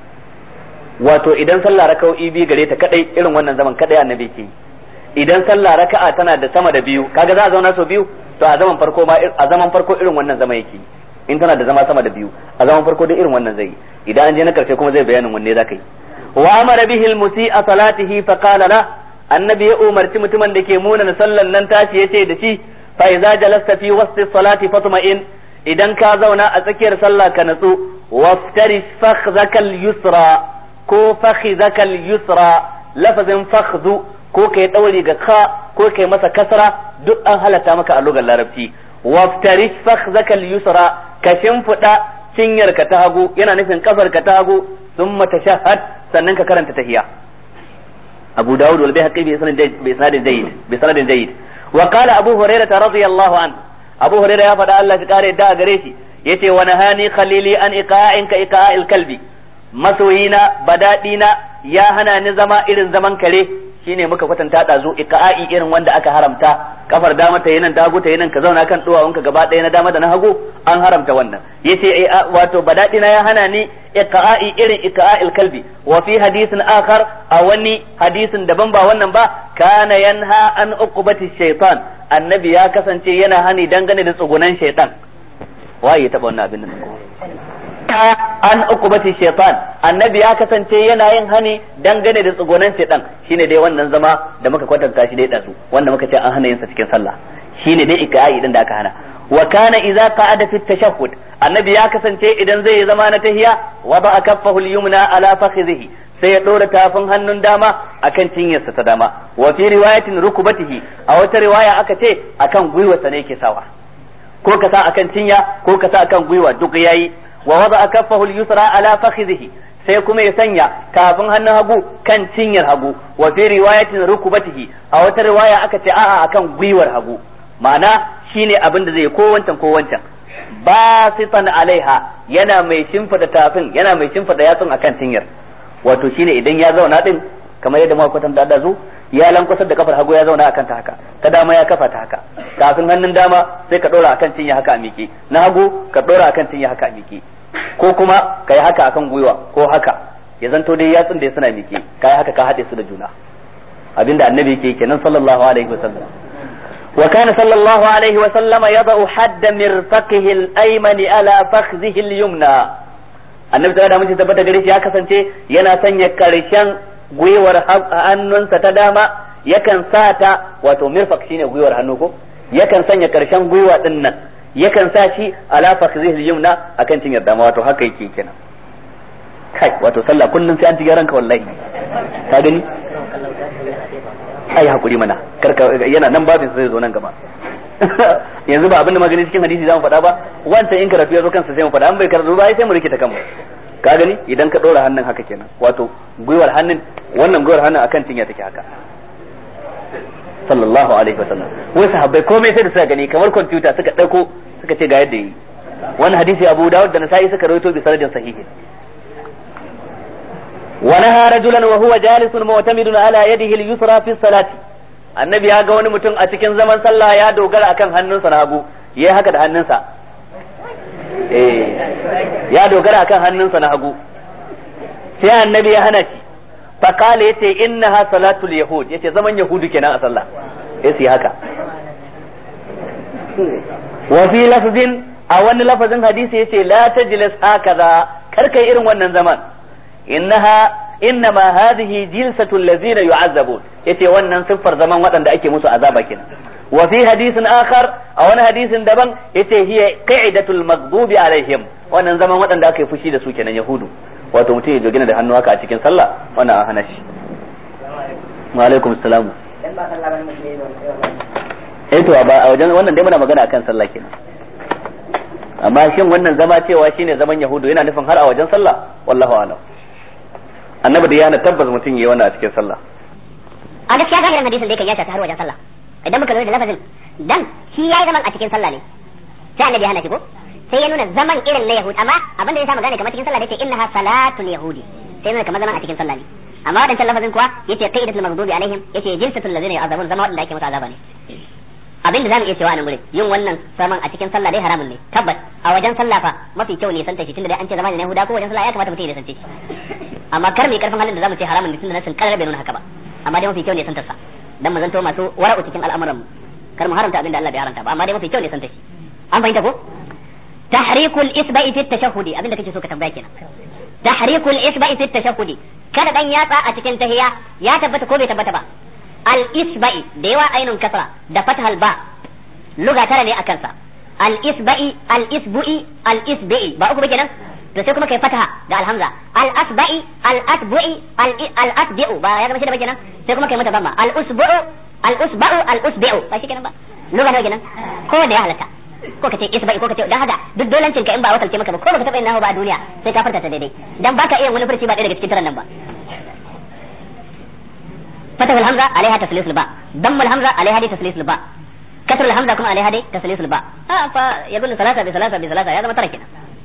wato idan sallah raka'o'i biyu gare ta kadai irin wannan zaman kadai annabi ke idan sallah raka'a tana da sama da biyu kaga za a zauna sau biyu to a zaman farko ma a zaman farko irin wannan zaman yake in tana da zama sama da biyu a zaman farko dai irin wannan zai idan an je na karshe kuma zai bayanin wanne zaka yi wa amara bihi al-musi'a salatihi fa qala la annabi ya umarci mutumin da ke munana sallan nan tashi yace da shi fa idza jalasta fi wasti salati fatma'in idan ka zauna a tsakiyar sallah ka natsu waftarish fakhzakal yusra ko fakhzakal yusra lafazin fakhzu ko kai dauri ga ka ko kai masa kasra duk an halatta maka a lugar larabci waftarish fakhzakal yusra ka shimfida cinyar ka ta hagu yana nufin kafar ka ta hagu thumma tashahhad sannan ka karanta tahiyya أبو داود والبيهقي بإسناد جيد بإسناد جيد وقال أبو هريرة رضي الله عنه أبو هريرة يا فدا الله تقال دا غريشي يتي ونهاني خليلي أن إقاء كإقاء الكلب مسوينا بدادينا يا هنا نزما إذن زمن كلي shine muka kwatanta da zo iqa'i irin wanda aka haramta kafar dama ta yinan dagu ta yinan ka zauna kan duwawunka gaba ɗaya na dama da na hagu an haramta wannan yace wato badadina ya hana ni iqa'i irin iqa'il kalbi wa fi hadisin akhar a wani hadisin daban ba wannan ba kana yanha an uqubati shaytan annabi ya kasance yana hani dangane da tsugunan shaytan waye ya taba wannan abin nan an ukubati shaitan annabi ya kasance yana yin hani dangane da tsugonan shaitan shine dai wannan zama da muka kwatanta shi dai dazu wanda muka ce an hana yin sa cikin sallah shine dai ikai din da aka hana wa kana idza qa'ada fi tashahhud annabi ya kasance idan zai zama na tahiya wa ba kaffahu al-yumna ala fakhidhihi sai ya dora tafin hannun dama akan cinyarsa ta dama wa fi riwayatin rukubatihi a wata riwaya aka ce akan gwiwarsa ne yake sawa ko ka sa akan cinya ko ka sa akan gwiwa duk yayi wa wada kaffahu al-yusra ala fakhidhihi sai kuma ya sanya tafin hannun hagu kan cinyar hagu wa fi riwayatin rukubatihi a wata riwaya aka ce a'a akan gwiwar hagu ma'ana shine abin da zai ko wancan ko wancan basitan alaiha yana mai shimfida tafin yana mai shimfida yatsun akan cinyar wato shine idan ya zauna din kamar yadda muka kwatanta da zo ya lankwasar da kafar hagu ya zauna akan ta haka ta dama ya kafa ta haka kafin hannun dama sai ka dora akan cinya haka a miƙe na hagu ka dora akan cinya haka a miƙe ko kuma ka yi haka akan gwiwa ko haka ya zanto dai yatsun da suna miƙe ka yi haka ka haɗe su da juna abinda annabi yake kenan sallallahu alaihi wasallam wa kana sallallahu alaihi wasallama yada'u hadda mirfaqihi al-ayman ala fakhzihi al-yumna annabi sallallahu alaihi wasallam tabbata gare shi ya kasance yana sanya karshen gwiwar hannunsa ta dama yakan sa ta wato mirfaq shine gwiwar hannu ko yakan sanya karshen gwiwa din nan yakan sa shi ala fakhzihi al-yumna akan cinyar dama wato haka yake kenan kai wato sallah kullum sai an ji ranka wallahi ka gani ai hakuri mana karka yana nan babin sai zo nan gaba yanzu ba abin da magani cikin hadisi zamu faɗa ba wancan in karatu ya zo kansa sai mu faɗa an bai karatu ba sai mu rike ta kanmu ka gani idan ka ɗora hannun haka kenan wato gwiwar hannun wannan gwiwar hannun akan cinya take haka sallallahu alaihi wasallam wai sahabbai komai sai da suka gani kamar kwamfuta suka ɗauko suka ce ga yadda yi wani hadisi Abu Dawud da Nasa'i suka rawaito bi sanadin sahihi ونهى رجلا وهو جالس معتمد على يده اليسرى في الصلاة annabi ya ga wani mutum a cikin zaman sallah ya dogara akan hannunsa na hagu yayi haka da hannunsa eh ya dogara akan hannunsa na hagu sai annabi ya hana shi fa kale yace innaha salatul yahud yace zaman yahudu kenan a sallah yace haka wa fi lafzin a wani lafazin hadisi yace la tajlis hakaza kar kai irin wannan zaman innaha innama hadhihi jilsatu allazina yu'azzabun yace wannan siffar zaman waɗanda ake musu azaba kenan wa fi hadisin akhar a wani hadisin daban yace hiya qa'idatul maghdubi alaihim wannan zaman waɗanda aka yi fushi da su kenan yahudu wato mutum ya jogina da hannu haka a cikin sallah wannan an hana shi wa alaikum assalam eh to ba a wajen wannan dai muna magana akan sallah kenan amma shin wannan zama cewa shine zaman yahudu yana nufin har a wajen sallah wallahu a'lam annabi da yana tabbas mutum yayi wannan a cikin sallah a gaskiya zahirin hadisin da yake ya shafi har wajen sallah idan muka lura da lafazin dan shi yayi zaman a cikin sallah ne sai annabi ya hana shi ko sai ya nuna zaman irin na yahud amma abin da ya samu gane kamar cikin sallah da yake innaha salatul yahudi sai nuna kamar zaman a cikin sallah ne amma wadancan lafazin kuwa yace qaidatul maghdubi alaihim yace jinsatul ladzina yu'azabun zama wadanda ake musu azaba ne abin da zamu iya cewa a nan gurin yin wannan zaman a cikin sallah dai haramun ne tabbas a wajen sallah fa mafi kyau ne santa shi tunda dai an ce zaman ne Yahuda ko wajen sallah ya kamata mutum ya sance shi amma kar mai karfin halin da zamu ce haramun ne tunda nasin karar bai nuna haka ba amma dai mafi kyau ne santar sa dan mu zanto masu wara'u cikin al'amuran mu kar mu haramta abin da Allah bai haramta ba amma dai mafi kyau ne santa shi an fahimta ko tahrikul isba'i fi tashahhudi abin da kake so ka tambaya kenan tahrikul isba'i fi tashahhudi kada dan yatsa a cikin tahiya ya tabbata ko bai tabbata ba al isba'i da yawa ainun kasra da fathal ba luga tara ne akan sa al isba'i al isbu'i al isbi'i ba uku ba kenan to sai kuma kai fataha da alhamza al asba'i al asbu'i al asbi'u ba ya zama shi da kenan sai kuma kai mata bamma al usbu'u al usba'u al usbi'u ba shi kenan ba luga nawa kenan ko da ya halatta ko kace isba'i ko kace dan haka duk dolancin ka in ba wakalce maka ba ko baka taba yin nahu ba a duniya sai ka farta ta daidai dan baka iya wani furci ba ɗaya daga cikin taran nan ba فتح الهمزة عليها تسليس الباء ضم الهمزة عليها دي تسليس الباء كسر الهمزة كما عليها دي تسليس الباء آه فيقول ثلاثة بثلاثة بثلاثة هذا ما تركنا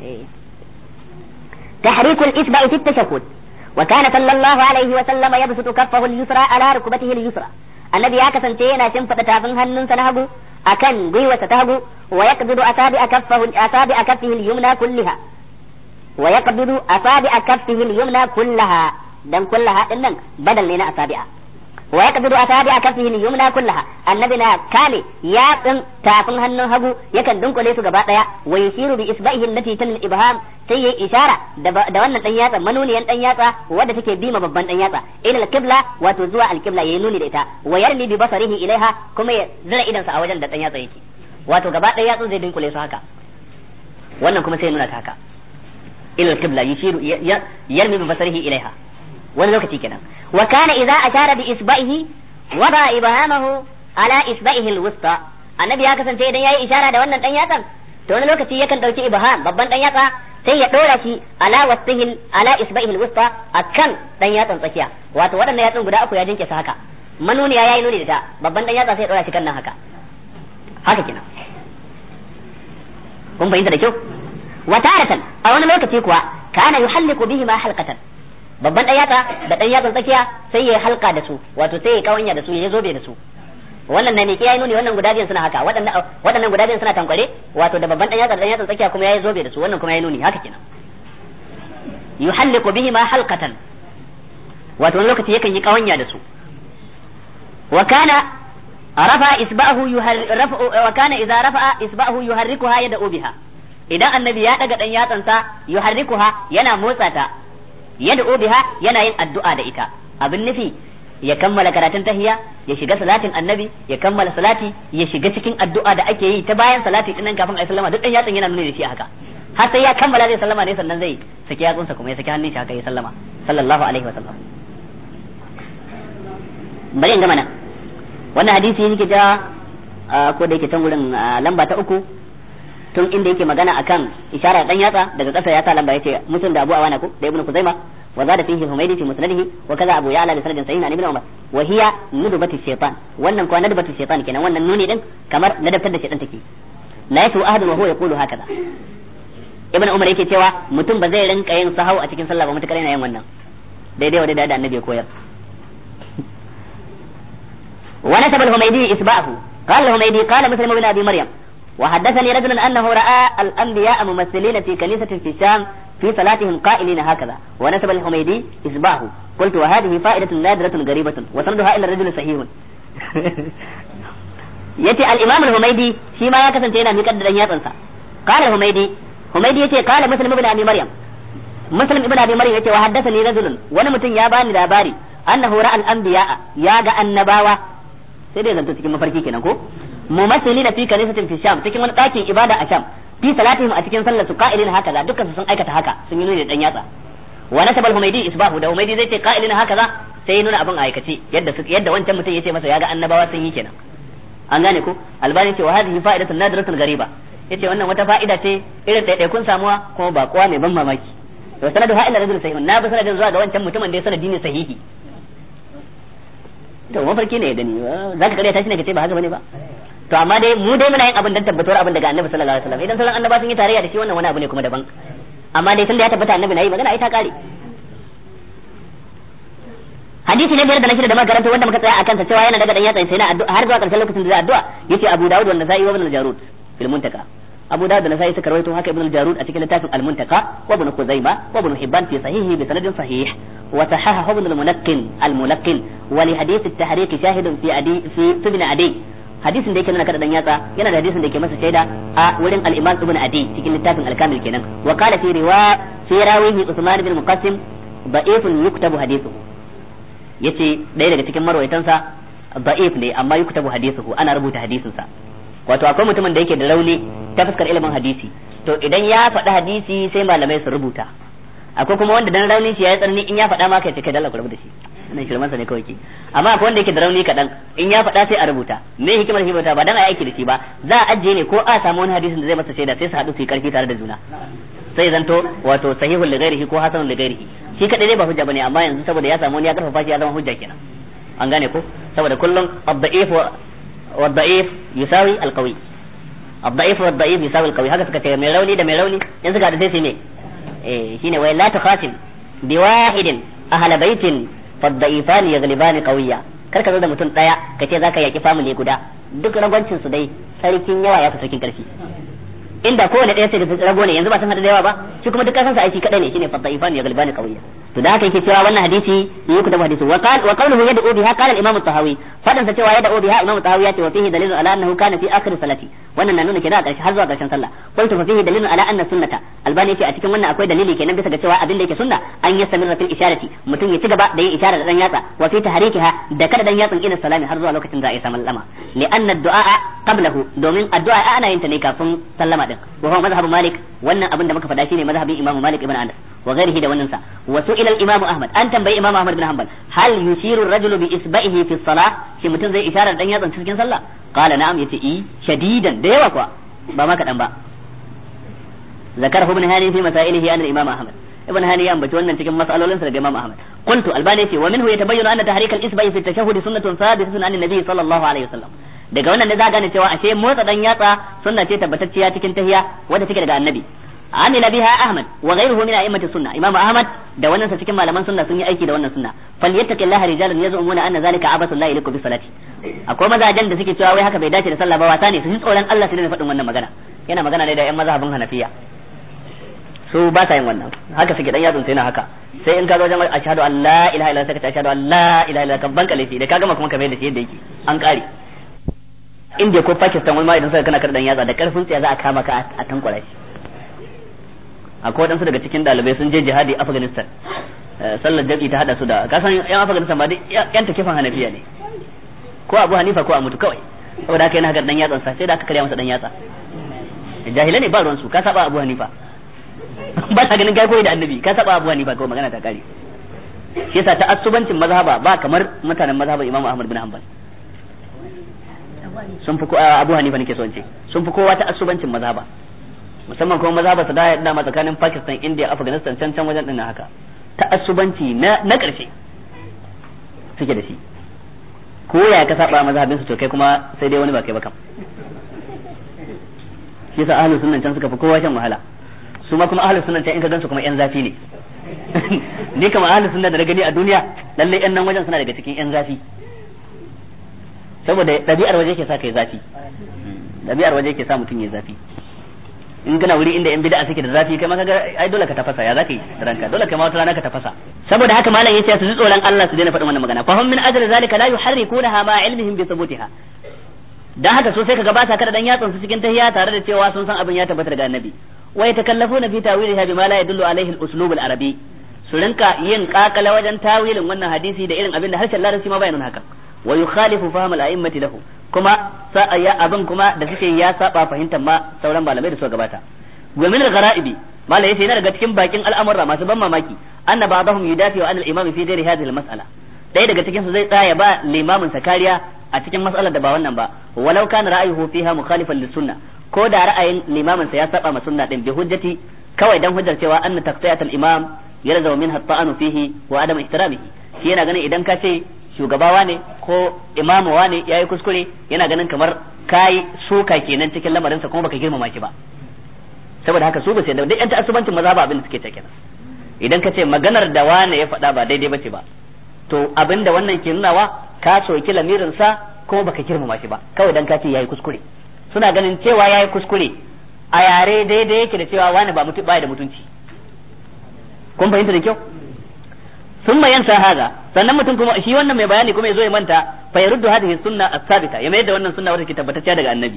تحريك الإصبع في التشهد وكان صلى الله عليه وسلم يبسط كفه اليسرى على ركبته اليسرى الذي يكسن تينا شنفة تافن هنن سنهبو أكن قوة تهبو ويقبض أصابع كفه أصابع كفه اليمنى كلها ويقبض أصابع كفه اليمنى كلها دم كلها إنن بدل لنا أصابع ويقبض أصابع كفه اليمنى كلها النبي نا كالي يا تن تافن هنن هبو يكن دنكو ليسو غبا ديا ويشير بإصبعه التي تل الإبهام sai ya ishara da wannan dan yatsa manuniyan dan yatsa wadda take bima babban dan yatsa ila alqibla wato zuwa alqibla yayi nuni da ita wa yarmi bi basarihi ilaiha kuma ya zira idansa a wajen da dan yatsa yake wato gaba ɗaya yatsun zai dinkule su haka wannan kuma sai nuna ta haka ila alqibla yushiru yarmi bi basarihi ilaiha wani lokaci kenan wa kana idza ashara bi isba'ihi wada ibhamahu ala isba'ihi alwusta annabi ya kasance idan yayi ishara da wannan dan yatsan to wani lokaci yakan dauki ibham babban dan yatsa sai ya dora shi ala wasihil ala isba'ihi alwusta akan dan yatsan tsakiya wato waɗannan yatsun guda uku ya jinke su haka manuniya yayi nuni da ta babban dan yatsa sai ya dora shi kan nan haka haka kenan kun fahimta da kyau wa taratan a wani lokaci kuwa kana yuhalliqu bihi ma halqatan babban dan yatsa da dan yatsan tsakiya sai ya halka da su wato sai ya kawanya da su ya zobe da su wannan na miƙe yayi nuni wannan guda biyan suna haka waɗannan waɗannan guda biyan suna tankware wato da babban dan yatsa da dan yatsan tsakiya kuma yayi zobe da su wannan kuma yayi nuni haka kenan yuhalliqu bihi ma halqatan wato wani lokaci yakan yi kawanya da su wa kana rafa isba'ahu yuharrifu wa kana idza rafa'a isba'ahu yuharrikuha yad'u biha idan annabi ya daga dan yatsansa yuharrikuha yana motsa ta yad'u biha yana yin addu'a da ita abin nufi ya kammala karatun tahiya ya shiga salatin annabi ya kammala salati ya shiga cikin addu'a da ake yi ta bayan salati din nan kafin ayi sallama duk dan yatsan yana nuna da shi haka har sai ya kammala zai sallama ne sannan zai saki yatsunsa kuma ya saki hannun shi haka ya sallama sallallahu alaihi wa sallam bari in gama nan wannan hadisi yake ta ko da yake can wurin lamba ta uku tun inda yake magana akan isharar dan yatsa daga ƙasa ya sa lamba yace mutum da Abu Awana ko da Ibn Kuzaima wa zada fihi Humaydi fi musnadihi wa kaza Abu Ya'la bi sanadin sahih an Ibn Umar wa hiya nudbatu shaytan wannan kuwa nudbatu shaytan kenan wannan nuni din kamar ladabtar da shaytan take la yasu ahadun wa huwa yaqulu hakaza Ibn Umar yake cewa mutum ba zai rinka yin sahau a cikin sallah ba mutakar yana yin wannan daidai wa daidai da annabi ya koyar ونسب الهميدي إسباءه قال الهميدي قال مسلم بن أبي مريم وحدثني رجل أنه رأى الأنبياء ممثلين في كنيسة في الشام في صلاتهم قائلين هكذا ونسب الحميدي إسباه قلت وهذه فائدة نادرة غريبة وسندها إلى الرجل صحيح yace al-imam al-humaydi shi ma ya kasance yana miƙar da dan yatsansa qala al-humaydi humaydi yace qala muslim ibn abi maryam muslim ibn abi maryam yace wa haddathani rajulun wani mutum ya bani labari annahu ra'a al-anbiya ya ga annabawa sai dai zanto cikin mafarki kenan ko mumassilina fi kanisatin fi sham cikin wani ɗakin ibada a sham fi salatihim a cikin sallar su qa'ilin haka za dukkan su sun aikata haka sun yi nuni da dan yatsa wa nasaba al-humaydi isbahu da humaydi zai ce qa'ilin haka za sai nuna abin aikace yadda su yadda wancan mutum yace masa ya ga annabawa sun yi kenan an gane ko albani ce wa hadhihi fa'idatun nadiratun gariba yace wannan wata fa'ida ce irin ɗaiɗaikun samuwa kuma ba kowa mai ban mamaki to sanadu ha'ila rajul sahih na bi sanadin zuwa ga wancan mutumin da ya sanadi ne sahihi to mafarki ne ya gani zaka kare ta shi ne kace ba haka bane ba to amma dai mu dai muna yin abin dan tabbatuwar abin daga annabi sallallahu alaihi wasallam idan sauran annaba sun yi tarayya da shi wannan wani abu ne kuma daban amma dai tunda ya tabbata annabi na yi magana ai ta kare hadisi ne biyar da na shida da makaranta wanda muka tsaya akan sa cewa yana daga dan yatsa sai na addu'a har zuwa karshen lokacin da zai addu'a yace Abu Dawud wanda sai ibn al-Jarud fil muntaka Abu Dawud da Nasa'i suka rawaito haka ibn al-Jarud a cikin littafin al-Muntaka wa ibn Khuzaima wa ibn Hibban fi sahihi bi sanadin sahih wa sahahahu ibn al-Munaqqin al-Munaqqin wa li hadith at-tahriq shahidun fi adi fi ibn Adi hadisin da yake nuna kada dan yatsa yana da hadisin da yake masa shaida a wurin al-Imam Ibn Adi cikin littafin al-Kamil kenan wa qala fi riwa fi rawihi Uthman bin Muqassim da'ifun yuktabu hadithuhu yace ɗaya daga cikin marwaitansa da'if ne amma yuktabu hadithuhu ana rubuta hadisinsa wato akwai mutumin da yake da rauni ta fuskar ilimin hadisi to idan ya faɗi hadisi sai malamai su rubuta akwai kuma wanda dan raunin shi ya yi tsarni in ya faɗa ma kai kai dalla ku rubuta shi wannan shirman sa ne kawai ke amma akwai wanda yake da rauni kaɗan in ya faɗa sai a rubuta me hikimar shi ba dan a aiki da shi ba za a ajiye ne ko a samu wani hadisin da zai masa shaida sai su haɗu su yi karfi tare da juna sai zanto wato sahihul li ghairihi ko hasanul li ghairihi shi kadai dai ba hujja bane amma yanzu saboda ya samu wani ya karfafa shi ya zama hujja kenan an gane ko saboda kullum ad-da'if wa ad-da'if yusawi al-qawi ad-da'if wa ad-da'if yusawi al-qawi haka suka ce mai rauni da mai rauni in suka da sai su ne eh shine wa la tukhatim bi wahidin ahla baitin fad-da'ifani yaghlibani qawiyya kar ka zo da mutum daya kace zaka yaki family guda duk ragwancin su dai sarkin yawa ya fi sarkin karfi inda kowane ɗaya sai da rago ne yanzu ba san hada da yawa ba shi kuma duk kasansa aiki kadai ne shine fadaifan ya galbani qawiya to da haka yake cewa wannan hadisi yi ku da hadisi wa qala wa qawluhu yad'u biha qala al-imam at-tahawi fadan sa cewa yad'u biha imam at-tahawi yace wa fihi dalilun ala annahu kana fi akhir salati wannan na nuna kenan a ƙarshe har zuwa ƙarshen sallah qultu fa fihi dalilun ala anna sunnata albani yace a cikin wannan akwai dalili kenan bisa ga cewa abin da yake sunna an yastamirra fil isharati mutum ya ci gaba da yin isharar da dan yatsa wa fi tahrikiha da kada dan yatsan ila salami har zuwa lokacin da ya samu lama li anna ad-du'a qablahu domin addu'a ana yin ta ne kafin sallama din wa huwa mazhabu malik wannan abin da muka faɗa shine mazhabin imamu malik ibn anas wa ghairihi da wannan sa wa su'ila al-imam ahmad an tambayi imam ahmad bin hanbal hal yushiru ar-rajulu bi isba'ihi fi as-salah shi mutum zai isharar dan yatsan cikin sallah qala na'am yace i shadidan da yawa kuwa ba ma kadan ba zakarahu ibn hani fi masailihi an al-imam ahmad ibn hani ya ambaci wannan cikin mas'alolin sa daga imam ahmad qultu albani yace wa minhu yatabayyanu anna tahrik al-isba'i fi at-tashahhud sunnatun thabitatun an an-nabi sallallahu alaihi wasallam daga wannan ne za gane cewa ashe motsa dan yatsa sunna ce tabbatacciya cikin tahiya wanda take daga annabi amila biha ahmad wa ghayruhu min a'immati sunna imamu ahmad da wannan sa cikin malaman sunna sun yi aiki da wannan sunna falyattaqillaha rijalun yaz'umuna anna zalika abasu la ilaku bi salati akwai mazajen da suke cewa wai haka bai dace da sallah ba wasa ne su ji tsoron Allah su ne faɗin wannan magana yana magana ne da ƴan mazhabin hanafiya su ba sa yin wannan haka suke dan yatsun sai na haka sai in ka zo wajen ashhadu an la ilaha illallah sai ka ashhadu an la ilaha illallah kan banka laifi da ka gama kuma ka mai da shi yadda yake an kare India ko Pakistan wani ma idan suka kana kardan yatsa da karfin tsiya za a kama ka a tankwara shi akwai waɗansu daga cikin ɗalibai sun je jihadi Afghanistan sallar jabi ta hada su da kasan yan Afghanistan ba dai yan takifan Hanafiya ne ko Abu Hanifa ko a mutu kawai saboda haka yana haka dan yatsan sa sai da aka karya masa dan yatsa jahilai ne ba ruwan su ka saba Abu Hanifa ba ta ganin kai koyi da annabi ka saba Abu Hanifa ko magana ta kare shi yasa ta asubancin mazhaba ba kamar mutanen mazhaban Imam Ahmad bin Hanbal sun fi Abu Hanifa nake so in ce sun fi kowa ta asubancin mazhaba musamman kuma mazhaba su da dama tsakanin Pakistan India Afghanistan can can wajen din haka ta asubanci na na karshe suke da shi ko ya ka saba mazhabin su to kai kuma sai dai wani ba kai ba kam shi yasa ahlus sunnan can suka fi kowa shan wahala su ma kuma ahlus sunnan can in ka gansu kuma yan zafi ne ni kama ahlus sunna da na gani a duniya lalle yan nan wajen suna daga cikin yan zafi saboda ɗabi'ar waje ke sa kai zafi ɗabi'ar waje ke sa mutum ya zafi in kana wuri inda yan bid'a suke da zafi kai ma kaga ai dole ka tafasa ya zaka yi ranka dole kai ma wata rana ka tafasa saboda haka malam yace su ji tsoron Allah su daina faɗin wannan magana fa hum min ajli zalika la yuharrikunaha ma ilmihim bi thubutiha dan haka so sai kaga ba sa kada dan yatsun su cikin tahiyya tare da cewa sun san abin ya tabbata daga annabi wa yatakallafuna fi tawiliha bima la yadullu alaihi al-uslub al-arabi su rinka yin kakala wajen tawilin wannan hadisi da irin abin da harshen larabci ma bayanin haka wa yukhalifu fahm al-a'immati lahu kuma ya abin kuma da suke ya saba fahimtar ma sauran malamai da suka gabata wa min al-ghara'ibi malai yace yana daga cikin bakin al'amura masu ban mamaki anna ba'dahum yudafi wa al-imam fi ghairi hadhihi al-mas'ala ɗaya daga cikin su zai tsaya ba limamin sa kariya a cikin mas'alar da ba wannan ba walau kana ra'ayuhu fiha mukhalifan lis-sunnah ko da ra'ayin limamin sa ya saba ma sunna din bi hujjati kawai dan hujjar cewa anna taqtiyat al-imam yarzu minha at-ta'anu fihi wa adam ihtiramihi shi yana ganin idan ka ce shugabawa ne ko imamu ne yayi kuskure yana ganin kamar kai suka kenan cikin lamarin sa kuma baka girmama shi ba saboda haka su ba sai da duk yan ta'assubancin maza ba abin da suke ta kenan idan ka ce maganar da wane ya faɗa ba daidai bace ba to abin da wannan ke nunawa ka soki lamirin sa kuma baka girmama shi ba kawai dan ka ce yayi kuskure suna ganin cewa yayi kuskure a yare daidai yake da cewa wani ba mutu baya da mutunci kun fahimta da kyau sun mayan sa haza sannan mutum kuma shi wannan mai bayani kuma ya zo ya manta fa yaruddu hadhihi sunna as-sabita ya mayar da wannan sunna wadda ke tabbatacciya daga annabi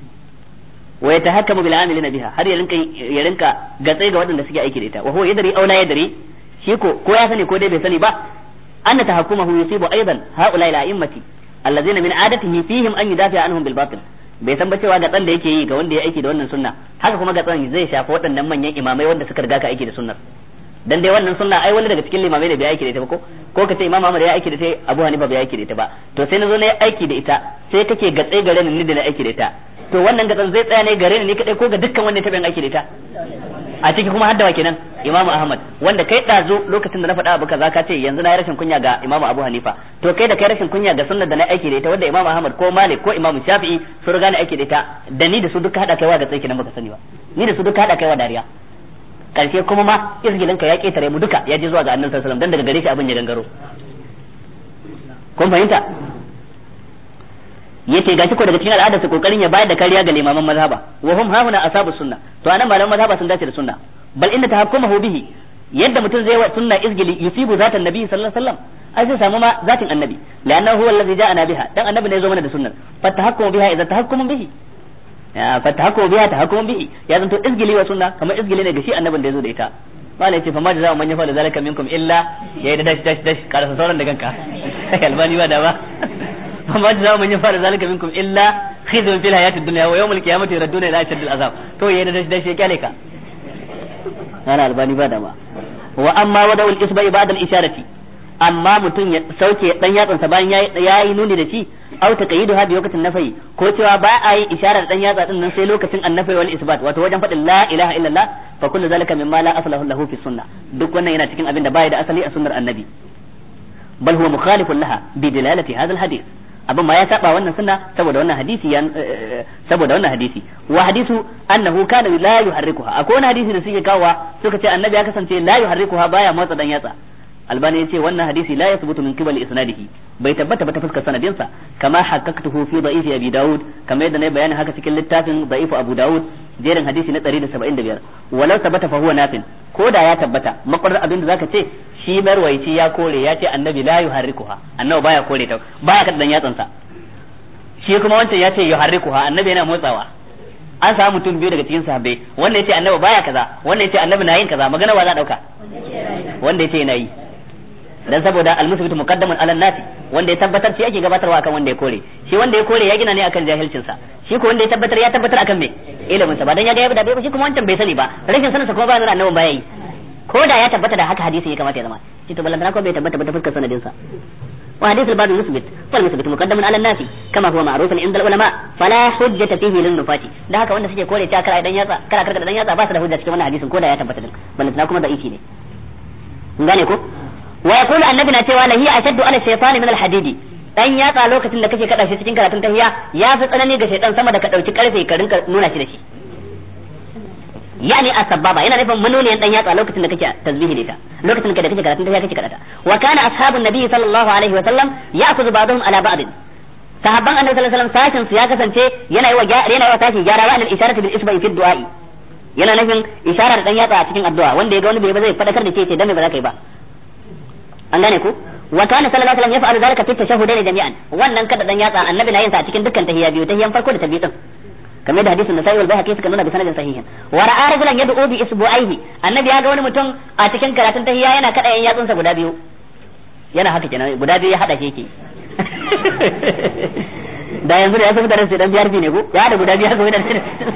wa yatahakkamu bil amilina biha har ya rinka ya rinka gatsai ga waɗanda suke aiki da ita wa huwa yadri aw la yadri shi ko ko ya sani ko dai bai sani ba anna tahakkumahu yusibu aidan haula ila a'immati allazina min adatihi fihim an yudafi anhum bil batil bai san ba cewa gatsan da yake yi ga wanda ya aiki da wannan sunna haka kuma gatsan zai shafi waɗannan manyan imamai wanda suka riga ka aiki da sunnar dan dai wannan sunna ai wani daga cikin limamai ne bai aiki da ita ba ko ko ka ce imam Ahmad ya aiki da ita Abu Hanifa bai aiki da ita ba to sai na zo na yi aiki da ita sai kake gatsai gare ni da na aiki da ita to wannan gatsan zai tsaya ne gare ni kadai ko ga dukkan wanda ya taɓa aiki da ita a ciki kuma haddawa kenan Imam Ahmad wanda kai ɗazu lokacin da na faɗa abu kaza ka ce yanzu na yi rashin kunya ga Imam Abu Hanifa to kai da kai rashin kunya ga sunnar da na aiki da ita wanda Imam Ahmad ko Malik ko Imam Shafi'i sun riga na aiki da ita da ni da su duka hada kaiwa ga tsaiki nan baka sani ba ni da su duka hada kaiwa dariya karshe kuma ma izgilin ka ya ketare mu duka ya je zuwa ga Annabi sallallahu alaihi wasallam dan daga gare shi abin ya gangaro kun fahimta yace gashi ko daga cikin al'adar su kokarin ya bayar da kariya ga limaman mazhaba wa hum hauna asabu sunna to anan malaman mazhaba sun dace da sunna bal inna tahakkumahu bihi yadda mutum zai wa sunna izgili yusibu zatan nabi sallallahu alaihi wasallam ai zai samu ma zatin annabi la'annahu huwa allazi ja'ana biha dan annabi ne ya zo mana da sunnar fa tahakkumu biha idza tahakkumu bihi ya fa tahakkumu biha tahakkumu bihi ya zanto izgili wa sunna kamar izgili ne ga shi annabin da ya zo da ita malai ce fa ma jazaa'u man yafalu zalika minkum illa ya da dash dash dash karasa sauran da ganka albani ba da ba فما جزاء من يفعل ذلك منكم الا خزي في الحياه الدنيا ويوم القيامه يردون الى اشد العذاب to yayin da dashi ya kyale ka ana albani ba da ba wa amma wada ul isba'i ba'da al isharati amma mutum ya sauke dan yatsan sa bayan yayi nuni da shi aw taqayidu hadi lokacin nafai ko cewa ba a yi isharar dan yatsa din nan sai lokacin annafai wal isbat wato wajen fadin la ilaha illallah fa kullu zalika mimma la aslahu lahu fi sunnah duk wannan yana cikin abin da bai da asali a sunnar annabi bal huwa mukhalifun laha bi dilalati hadha al hadith abin ma ya saba wannan sunna saboda wannan hadisi ya saboda wannan hadisi wa hadisu annahu kana la yuharrikuha akwai wani hadisi da suke kawowa suka ce annabi ya kasance la yuharrikuha baya motsa dan yatsa albani ya ce wannan hadisi la yathbutu min qibali isnadihi bai tabbata ba ta fuskar sanadinsa kama haqqaqtuhu fi da'ifi abi daud kamar yadda na bayani haka cikin littafin da'ifu abu daud jerin hadisi na 175 walau tabbata fa huwa nafin ko da ya tabbata makwarar abin da zaka ce shi marwaici ya kore ya ce annabi la yuharrikuha annabi baya kore ta baya kada dan yatsansa shi kuma wancan ya ce yuharrikuha annabi yana motsawa an samu mutum biyu daga cikin sahabbai wanda yace annabi baya kaza wanda yace annabi na yin kaza magana wa za dauka wanda yace yana yi dan saboda almusbitu muqaddamun ala nasi wanda ya tabbatar shi ake gabatarwa akan wanda ya kore shi wanda ya kore ya gina ne akan jahilcin sa shi ko wanda ya tabbatar ya tabbatar akan me ilimin sa ba dan ya ga ya da bai shi kuma wancan bai sani ba rashin sanin sa kuma ba nuna annabin baya yi ko da ya tabbata da haka hadisi ya kamata ya zama shi to balantana ko bai tabbata ba ta fuskar sanadin sa وحديث الباب المثبت فالمثبت مقدم على الناس كما هو معروف عند العلماء فلا حجة فيه للنفاة da haka wanda suke kore ta kara idan yatsa kara karka dan yatsa ba su da hujja cikin wannan hadisin ko da ya tabbata din balantana kuma da iki ne gane ko wa yaqulu annabi na cewa la hiya ashaddu ala shaytani min al-hadidi dan yatsa lokacin da kake kada shi cikin karatun tahiyya ya fi tsanani ga shaytan sama da ka dauki karfe ka rinka nuna shi da shi yani asbaba yana nufin manoniyan dan yatsa lokacin da kake tasbihi da ita lokacin da kake karatun tahiyya kake karata wa kana ashabun nabi sallallahu alaihi wa sallam ya'khudhu ba'dhum ala ba'd sahabban annabi sallallahu alaihi wasallam sashin su ya kasance yana yi wa yana yi wa sashi gyara wa al-isharatu bil isba'i fi du'a'i yana nufin isharar dan yatsa a cikin addu'a wanda ya ga wani bai ba zai fadakar da ke ce dan me ba za ka yi ba an gane ku wa kana sallallahu alaihi wasallam yaf'alu zalika fi tashahhudaini jami'an wannan kada dan yatsa annabi na yin sa a cikin dukkan tahiyya biyu tahiyyan farko da ta biyu din kamar da hadisin Nasa'i wal Baihaqi suka nuna bi sanadin sahihin wa ra'a rajulan yad'u bi isbu'aihi annabi ya ga wani mutum a cikin karatun tahiyya yana kada yan yatsunsa guda biyu yana haka kenan guda biyu ya hada shi yake da yanzu da ya san mutanen sai dan biyar ne ko ya da guda biyu haka wani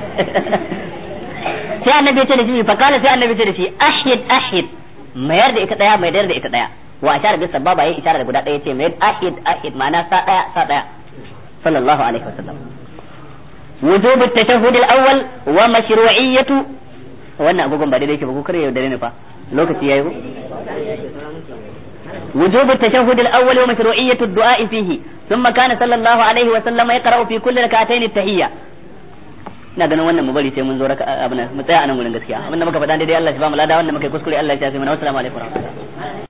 sai annabi ya ce da shi fa kala sai annabi ya ce da shi ahid ahid mayar da ita daya mayar da ita daya wa ashara bis sababa yayi isharar da guda daya ce mayar ahid ahid ma'ana sa daya sa daya sallallahu alaihi wasallam وجوب التشهد الاول ومشروعية wannan agogon ba daidai yake ba ko kare yaudare ne fa lokaci yayi ko وجوب التشهد الاول ومشروعية الدعاء فيه ثم كان صلى الله عليه وسلم يقرأ في كل ركعتين التحية ina ganin wannan mu bari sai mun zo raka abin mu tsaya anan gurin gaskiya abin da muka faɗa daidai Allah ya ba mu lada wannan muka kuskure Allah ya shafe mana wassalamu alaikum